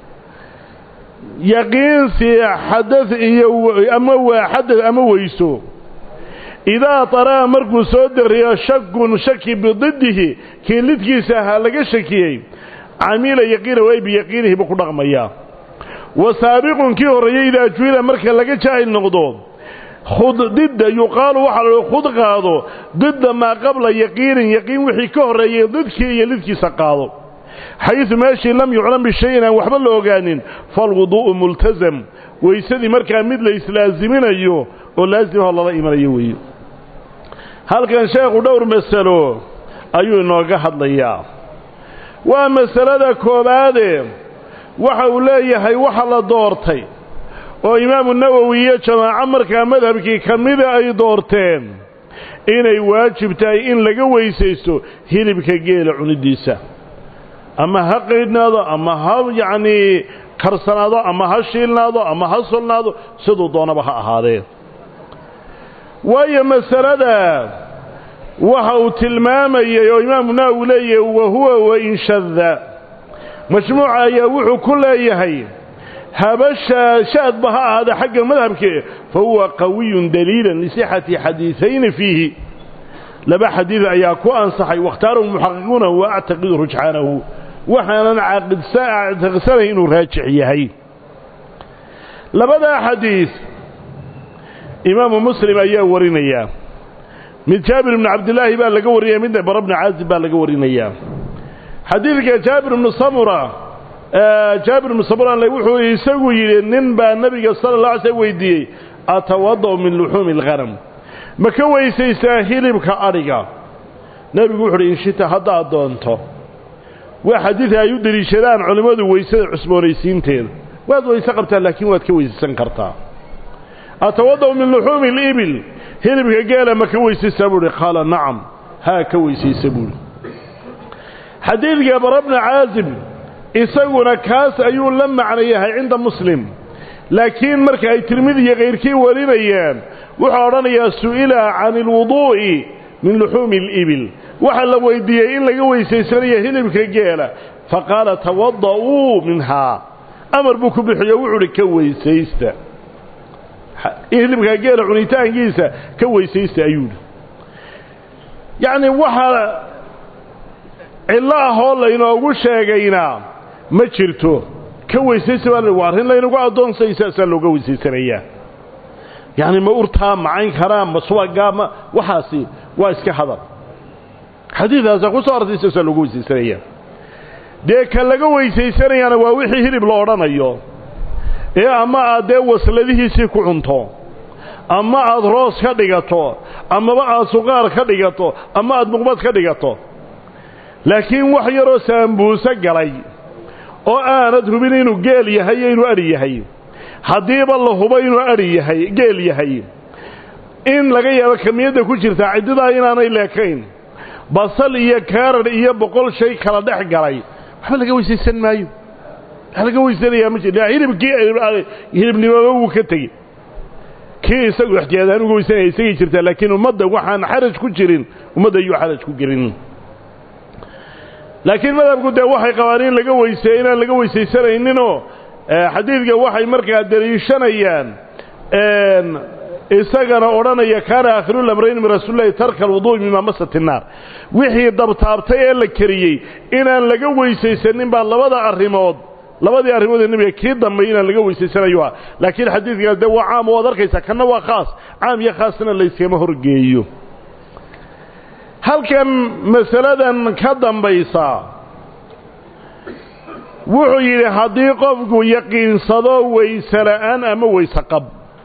yaqiinsi xadad iyo ama waa xadad ama weyso idaa taraa markuu soo dariyo shakun shaki bididdihi kii lidkiisa ahaa laga shakiyey camila yaqiina way biyaqiinihi buu ku dhaqmayaa wa saabiqun kii horreeyey idaa juhila marka laga jaahil noqdo khud didda yuqaalu waxaa la khud qaado didda maa qabla yaqiinin yaqiin wixii ka horreeyey didkii iyo lidkiisa qaado xaysu meeshii lam yuclam bishayin aan waxba la ogaanin falwuduu'u multasam weysadii markaa mid la islaaziminayo oo laasimahoo lala imanayo weeye halkan sheekhu dhowr masalo ayuu inooga hadlayaa waa masalada koowaade waxa uu leeyahay waxa la doortay oo imaamu nawowi iyo jamaaco markaa madhabkii ka mida ay doorteen inay waajib tahay in laga weysaysto hilibka geela cunidiisa ama ha qaydhnaado ama ha yacnii karsanaado ama ha shiilnaado ama ha solnaado siduu doonaba ha ahaadee waayo masalada waxa uu tilmaamayey oo imaamu nawowi leeyahay wa huwa wain shada majmuuca ayaa wuxuu ku leeyahay haba shaadba ha ahaada xagga madhabke fa huwa qawiyun daliilan lisixati xadiiayni fiihi laba xadiid ayaa ku ansaxay wakhtaarahu muxaqiquuna wa actaqidu rujxaanahu waxaanan actiqsanay inuu raajix yahay labadaa xadiid imaamu muslim ayaa warinaya mid jaabir ibnu cabdilaahi baa laga warinaya midna bara bni caazib baa laga warinayaa xadiidka jaabir ibnu samura jaabir ibnu samura wuxuu isagu yidhi nin baa nebiga sala alla alay slm weydiiyey atawada'u min luxuumi alghanam ma ka weysaysaa hilibka adhiga nebigu wuxu uhi inshita haddaad doonto waa xadiid ay u deliishadaan culimmadu weysada cusboonaysiinteeda waad weyse qabtaa laakiin waad ka weysaysan kartaa atawada'u min luxuumi alibil hilibka geela ma ka weysaysaa buuhi qaala nacam haa ka weysaysa buuhi xadiidka bara bna caazib isaguna kaas ayuu la macno yahay cinda muslim laakiin marka ay tirmidi iyo kayrkii warinayaan wuxuu odhanayaa su'ila can ilwuduu'i min luxuumi alibil waxaa la weydiiyey in laga weysaysanayo hilibka geela faqaala tawada'uu minhaa amar buu ku bixiyo wuxuu uhi ka weysaysta hilibka geela cunitaankiisa ka weysaysta ayuuhi yacni waxaa cillo ahoo laynoogu sheegaynaa ma jirto ka weysaysa baa waa arrin laynagu addoonsay saasaa looga weysaysanayaa yacni ma urtaa macayn karaa ma subagaa ma waxaasi waa iska hadal xadiidaasaa ku soo artay saasaa looga weysaysanayaa dee ka laga weysaysanayaana waa wixii hilib la odhanayo ee ama aad dee wasladihiisii ku cunto ama aad roos ka dhigato amaba aad suqaar ka dhigato ama aad muqbad ka dhigato laakiin wax yaroo saambuuse galay oo aanad hubin inuu geel yahay iyo inuu adhi yahay haddiiba la hubo inuu adhi yahay geel yahay in laga yaabo kamiyadda ku jirtaa ciddidaa inaanay leekayn basal iyo kaarar iyo boqol shay kala dhex galay waxba laga weysaysan maayo wax laga weysanayaa ma jir hilibkii hilibnimaba wuu ka tegi kii isagu ixtiyaadaan uga weysanaya isagay jirtaa laakiin ummadda waxaan xaraj ku jirin ummadda ayuu xaraj ku gelin laakiin madhabku dee waxay qabaan in laga weyseeyo inaan laga weysaysanayninoo xadiidka waxay markaa daliishanayaan isagana odhanaya kaana aakhirulamrayn min rasuulilahi tarka alwuduu'i mima masat innaar wixii dabtaabtay ee la keriyey inaan laga weysaysanin baa labada arrimood labadii arrimood ee nebiga kii dambay inaan laga weysaysanayo ah laakiin xadiidkaas dee waa caam waad arkaysaa kanna waa khaas caam iyo khaasna layskama horgeeyo halkan masaladan ka dambaysa wuxuu yidhi haddii qofku yaqiinsado weyse la'aan ama weyse qab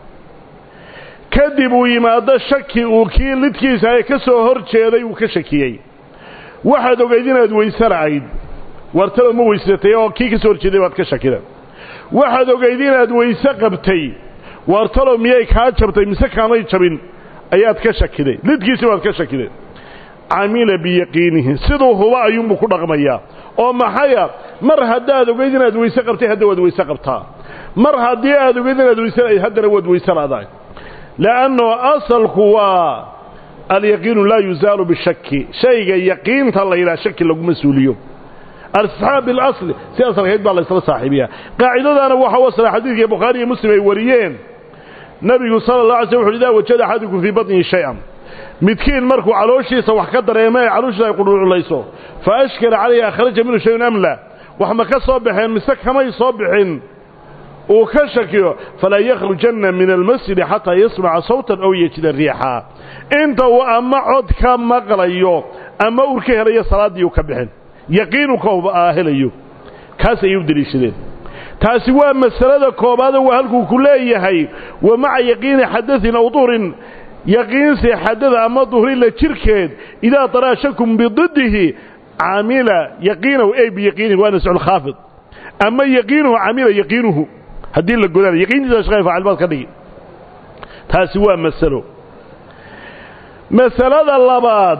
kadib uu yimaado shaki uu kii lidkiisa ee ka soo hor jeeday uu ka shakiyey waxaad ogayd inaad weyse la'ayd wartaba ma weysatay oo kii ka soo hor jeeday baad ka shakida waxaad ogayd inaad weyse qabtay wartalo miyay kaa jabtay mise kaamay jabin ayaad ka shakiday lidkiisi baad ka shakiday camila biyaqiinihi siduu huba ayuunbuu ku dhaqmayaa oo maxaya mar haddaad ogayd inaad weyse qabtay hadda waad weyse qabtaa mar haddii aad ogayd inaad weyse haddana waad weyse la'dahay le'anno asalku waa alyaqiinu laa yuzaalu bishaki shayga yaqiinta la yidhaha shaki laguma suuliyo alistisxaab bilasli si asalkayd baa laysla saaxiibiyaa qaacidadaana waxa u asla xadiidkii bukhaari iyo muslim ay wariyeen nabigu sala allah alay sl wuxu idaa wajada axadukum fii batnihi shay-an midkiin markuu calooshiisa wax ka dareema ee calooshiisa ay qudhuuculayso fa ashkala calayhi akhraja minhu shayun amla wax ma ka soo baxeen mise kamay soo bixin uu ka shakiyo falaa yakhrujanna min almasjidi xataa yasmaca sawtan aw yejida riixa inta uu ama cod ka maqlayo ama ur ka helayo salaaddii uu ka bixin yaqiinuka aa helayo kaas ayay u deliishadeen taasi waa masalada koobaada waa halkuu ku leeyahay wa maca yaqiini xadain aw duhrin yaqiinsi xadada ama duhrila jirkeed idaa daraa shakum bididihi camila yaqiinahu ey biyaqiinihi waa nascu lkhaafid ama yaqiinuhu camila yaqiinuhu haddii la godana yaqiintiisa shaqay faacil baad ka dhigi taasi waa masalo masalada labaad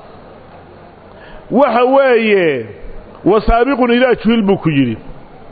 waxa weeye wasaabiqun idaa juhil buu ku yidhi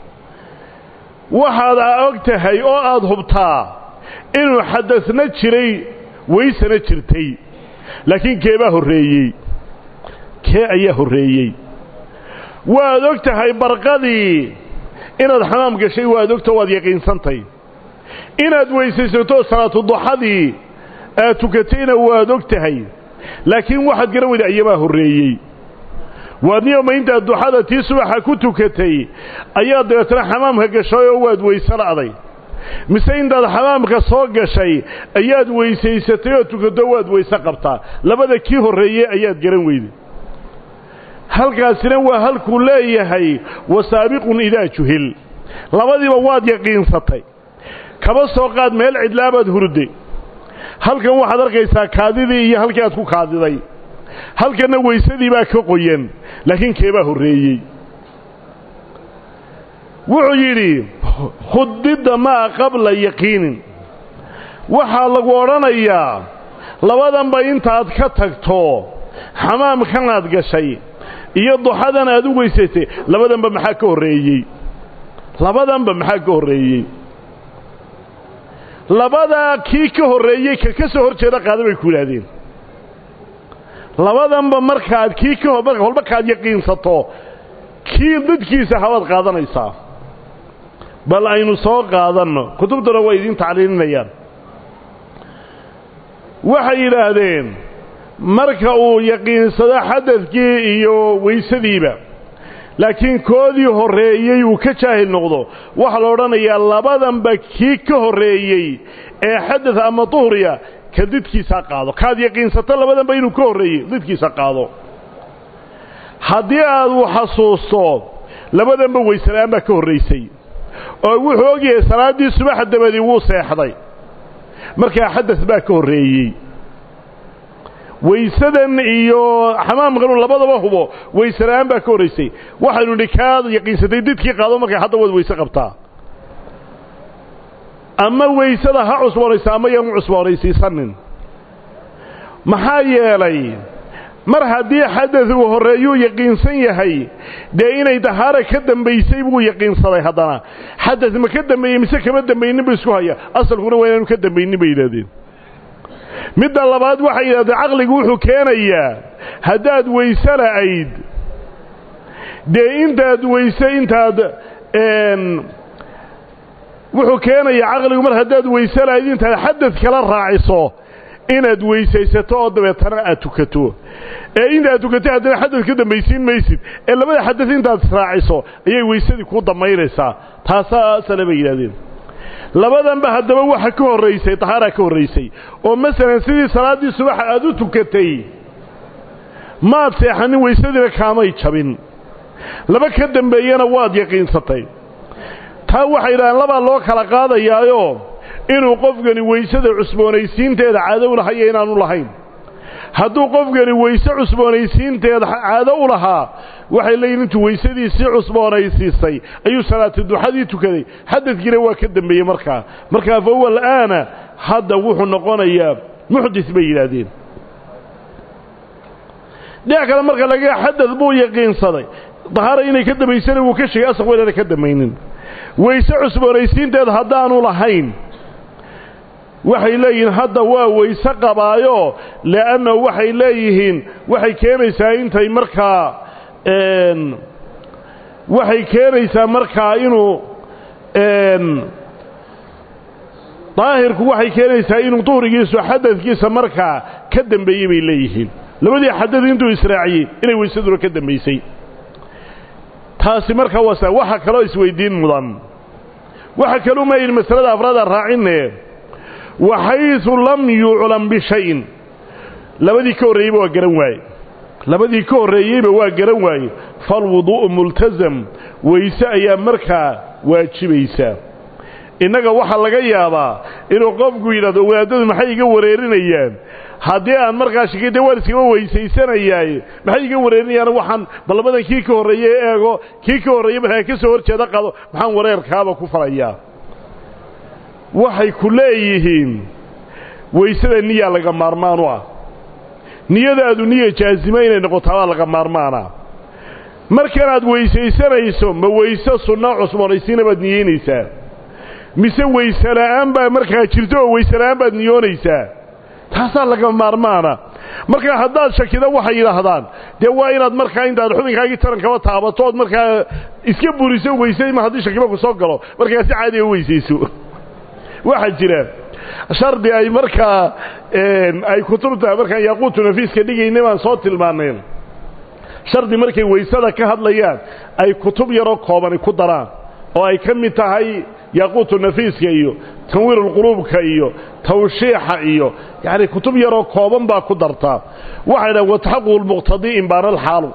waxaad og tahay oo aada hubtaa inuu xadasna jiray waysana jirtay laakiin keebaa horreeyey kee ayaa horreeyey waad og tahay barqadii inaad xamaam gashay waad ogta waad yaqiinsantay inaad weysaysato salaatuduxadii aad tukatayna waad og tahay laakiin waxaad garan weyda ayamaa horreeyey waadniyoma intaad duxada tii subaxa ku tukatay ayaad dabeetana xamaamka gashay oo waad weyse la'day mise intaad xamaamka soo gashay ayaad weysaysatay oo tukato waad weyse qabtaa labada kii horreeyey ayaad garan weyday halkaasina waa halkuu leeyahay wasaabiqun idaa juhil labadiiba waad yaqiinsatay kaba soo qaad meel cidlaabaad hurday halkan waxaad arkaysaa kaadidii iyo halkii aad ku kaadiday halkanna weysadii baa ka qoyan laakiin keebaa horreeyey wuxuu yidhi khudidda maa qabla yaqiinin waxaa lagu odhanayaa labadanba intaad ka tagto xamaamkanaad gashay iyo duxadan aad u weysaysay labadanba maxaa ka horreeyey labadanba maxaa ka horreeyey labadaa kii ka horreeyey ka ka soo hor jeeda qaada bay ku yidhaahdeen labadanba markaad kii ka walba kaad yaqiinsato kii dadkiisa habaad qaadanaysaa bal aynu soo qaadanno kutubtuna way idiin tacliilinayaan waxay yidhaahdeen marka uu yaqiinsado xadadkii iyo weysadiiba laakiin koodii horreeyey uu ka jaahil noqdo waxaa la odhanayaa labadanba kii ka horreeyey ee xadad ama duhriya ka didkiisa qaado kaad yaqiinsato labadanba inuu ka horreeyey didkiisa qaado haddii aad u xasuusto labadanba weysela'aan baa ka horraysay oo wuxuu ogyahay salaaddii subaxa dabadii wuu seexday markaa xadad baa ka horreeyey weysadan iyo xamaamkanu labadaba hubo weysela'aan baa ka horraysay waxaynu nidhi kaad yaqiinsatay didkii qaado markaa hadda waad weyse qabtaa ama weysada ha cusboonaysa ama yaanu cusboonaysiisanin maxaa yeelay mar haddii xadad uu horreeyuu yaqiinsan yahay dee inay dahaara ka dambaysay buu yaqiinsaday haddana xadad ma ka dambeeyey mise kama dambaynin buu isku haya asalkuna waa inaanu ka dambaynin bay yidhahdeen midda labaad waxay yidhahdeen caqligu wuxuu keenayaa haddaad weyse la'ayd dee intaad weyse intaad wuxuu keenayaa caqligu mar haddaad weyse la'ayd intaad xadad kala raaciso inaad weysaysato oo dabeetana aad tukato ee intaad tukatay haddana xadad ka dambaysiin maysid ee labada xadad intaad israaciso ayay weysadii kuu damaynaysaa taasaa sale bay yidhahdeen labadanba haddaba waxa ka horraysay tahaaraa ka horraysay oo masalan sidii salaaddii subaxa aad u tukatay maad seexanin weysadiina kaamay jabin laba ka dambeeyana waad yaqiinsatay taa waxay yidhahdeen labaa loo kala qaadayaayo inuu qofkani weysada cusboonaysiinteeda caado u lahayo inaanu lahayn hadduu qofkani weyse cusboonaysiinteeda caado u lahaa waxay leeyihin intuu weysadiisii cusboonaysiisay ayuu salaati duxadii tukaday xadadkiina waa ka dambeeyey markaa markaa fa huwa al'aana hadda wuxuu noqonayaa muxdis bay yidhaahdeen dhinac kale marka laga xadad buu yaqiinsaday dahaara inay ka dambaysana wuu ka sheegay asaq waynaana ka dambaynin weyse cusboonaysiinteeda haddaanu lahayn waxay leeyihiin hadda waa weyse qabaayo le'anna waxay leeyihiin waxay keenaysaa intay markaa waxay keenaysaa markaa inuu daahirku waxay keenaysaa inuu duhrigiisu xadadkiisa markaa ka dambeeyey bay leeyihiin labadii xadad intuu israaciyey inay weysaduna ka dambaysay taasi markaa waa waxa kaloo isweydiin mudan waxa kaluu maayidhi masalada afraada raacinne waxaysu lam yuclam bishayin labadii ka horreeyeyba waa garan waaye labadii ka horreeyeyba waa garan waaye falwuduu'u multasam weyse ayaa markaa waajibaysaa innaga waxaa laga yaabaa inuu qofku yidhahdo wadaadadu maxay iga wareerinayaan haddii aan markaa shikide waan iskama weysaysanayaaye maxay iga wareerinayaan waxaan ballabadan kii ka horreeye eego kii ka horreeye markaa ka soo horjeeda qado maxaan wareerkaaba ku falayaa waxay ku leeyihiin weysada niyaa laga maarmaan u ah niyadaadu niya jaasima inay noqotaabaa laga maarmaana markanaad weysaysanayso ma weyse sunna cusboonaysiina baad niyeynaysaa mise weyse la'aan baa markaa jirto oo weyse la'aan baad niyoonaysaa taasaa laga maarmaana markaa haddaad shakida waxay yidhaahdaan dee waa inaad markaa intaad xubinkaagii tarankaba taabato ood markaa iska buriso weysay ma haddii shakiba ku soo galo markaa si caadiga u weysayso waxaa jira shardi ay markaa ay kutubta markaan yaaquutu nafiiska dhigayna baan soo tilmaanay shardi markay weysada ka hadlayaan ay kutub yaroo koobani ku daraan oo ay ka mid tahay yaaquutu nafiiska iyo tanwiirulquluubka iyo tawshiixa iyo yacni kutub yaroo kooban baa ku dartaa waxay dhahan wataxaququ lmuqtadii imbaana alxaalu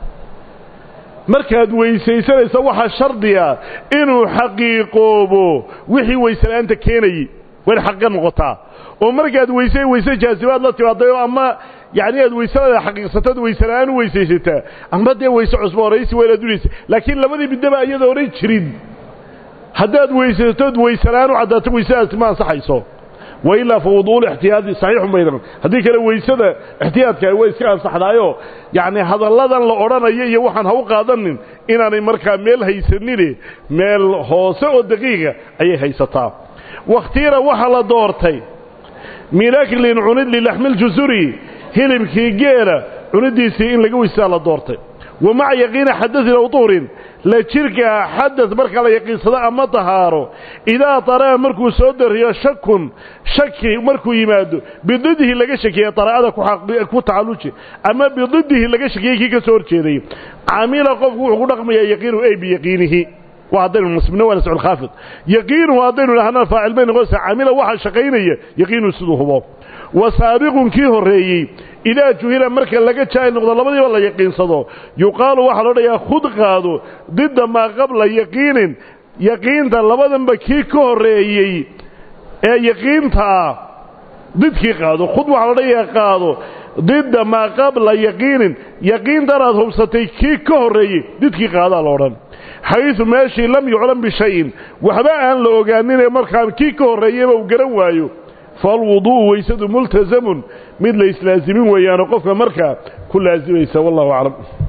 markaad weysaysanaysa waxaa shardiga inuu xaqiiqoobo wixii weysela'aanta keenayey waa in xaqiiqa noqotaa oo markaad weyse weyse jaasibaad la timaaday oo ama yacni aad weyselada xaqiiqsatood weysela'aan u weysaysataa ama dee weyse cusboonaysi waa inaad unaysa laakiin labadii midnaba iyada oran jirin haddaad weysatood weysela'aan u caddaato weysadaasi ma ansaxayso wa ilaa fa wuduul ixtiyaadi saxiixun baydan haddii kale weysada ixtiyaadka way iska ansaxdaayo yacni hadalladan la odhanayo iyo waxaan ha u qaadanin inaanay markaa meel haysanine meel hoose oo daqiiqa ayay haysataa wakhtiira waxaa la doortay min aklin cunid lilaxmiljusuri hilibkii geela cunidiisii in laga weysaa la doortay wa maca yaqiina xadain aw duhrin la jirka xadad marka la yaqiinsado ama tahaaro idaa taraa markuu soo dariyo shakun shaki markuu yimaado bididihi laga shakiye daraa'ada ku tacalluji ama bididihi laga shakiyey kii ka soo horjeeday camila qofku wuxuu ku dhaqmayaa yaqiinu ay biyaqiinihi waa haddaynu nasbino waa nascu lkhaafid yaqiinuhu haddaynu idhahnaa faacil bay noqonaysaa camila waxaa shaqaynaya yaqiinuhu siduu hubo wa saabiqun kii horreeyey idaa juhila marka laga jaahil noqdo labadiiba la yaqiinsado yuqaalu waxaa loo dhayaa khud qaado didda maa qabla yaqiinin yaqiinta labadanba kii ka horreeyey ee yaqiinta ah didkii qaado khud waxaa loo dhayaa qaado didda maa qabla yaqiinin yaqiintanaad hubsatay kii ka horreeyey didkii qaadaa lo odhan xaysu meeshii lam yuclam bishayin waxba aan la ogaaninee markaa kii ka horreeyeyba uu garan waayo falwuduu'u weysadu multasamun mid la islaazimin weeyaano qofka markaa ku laasimaysa wallahu aclam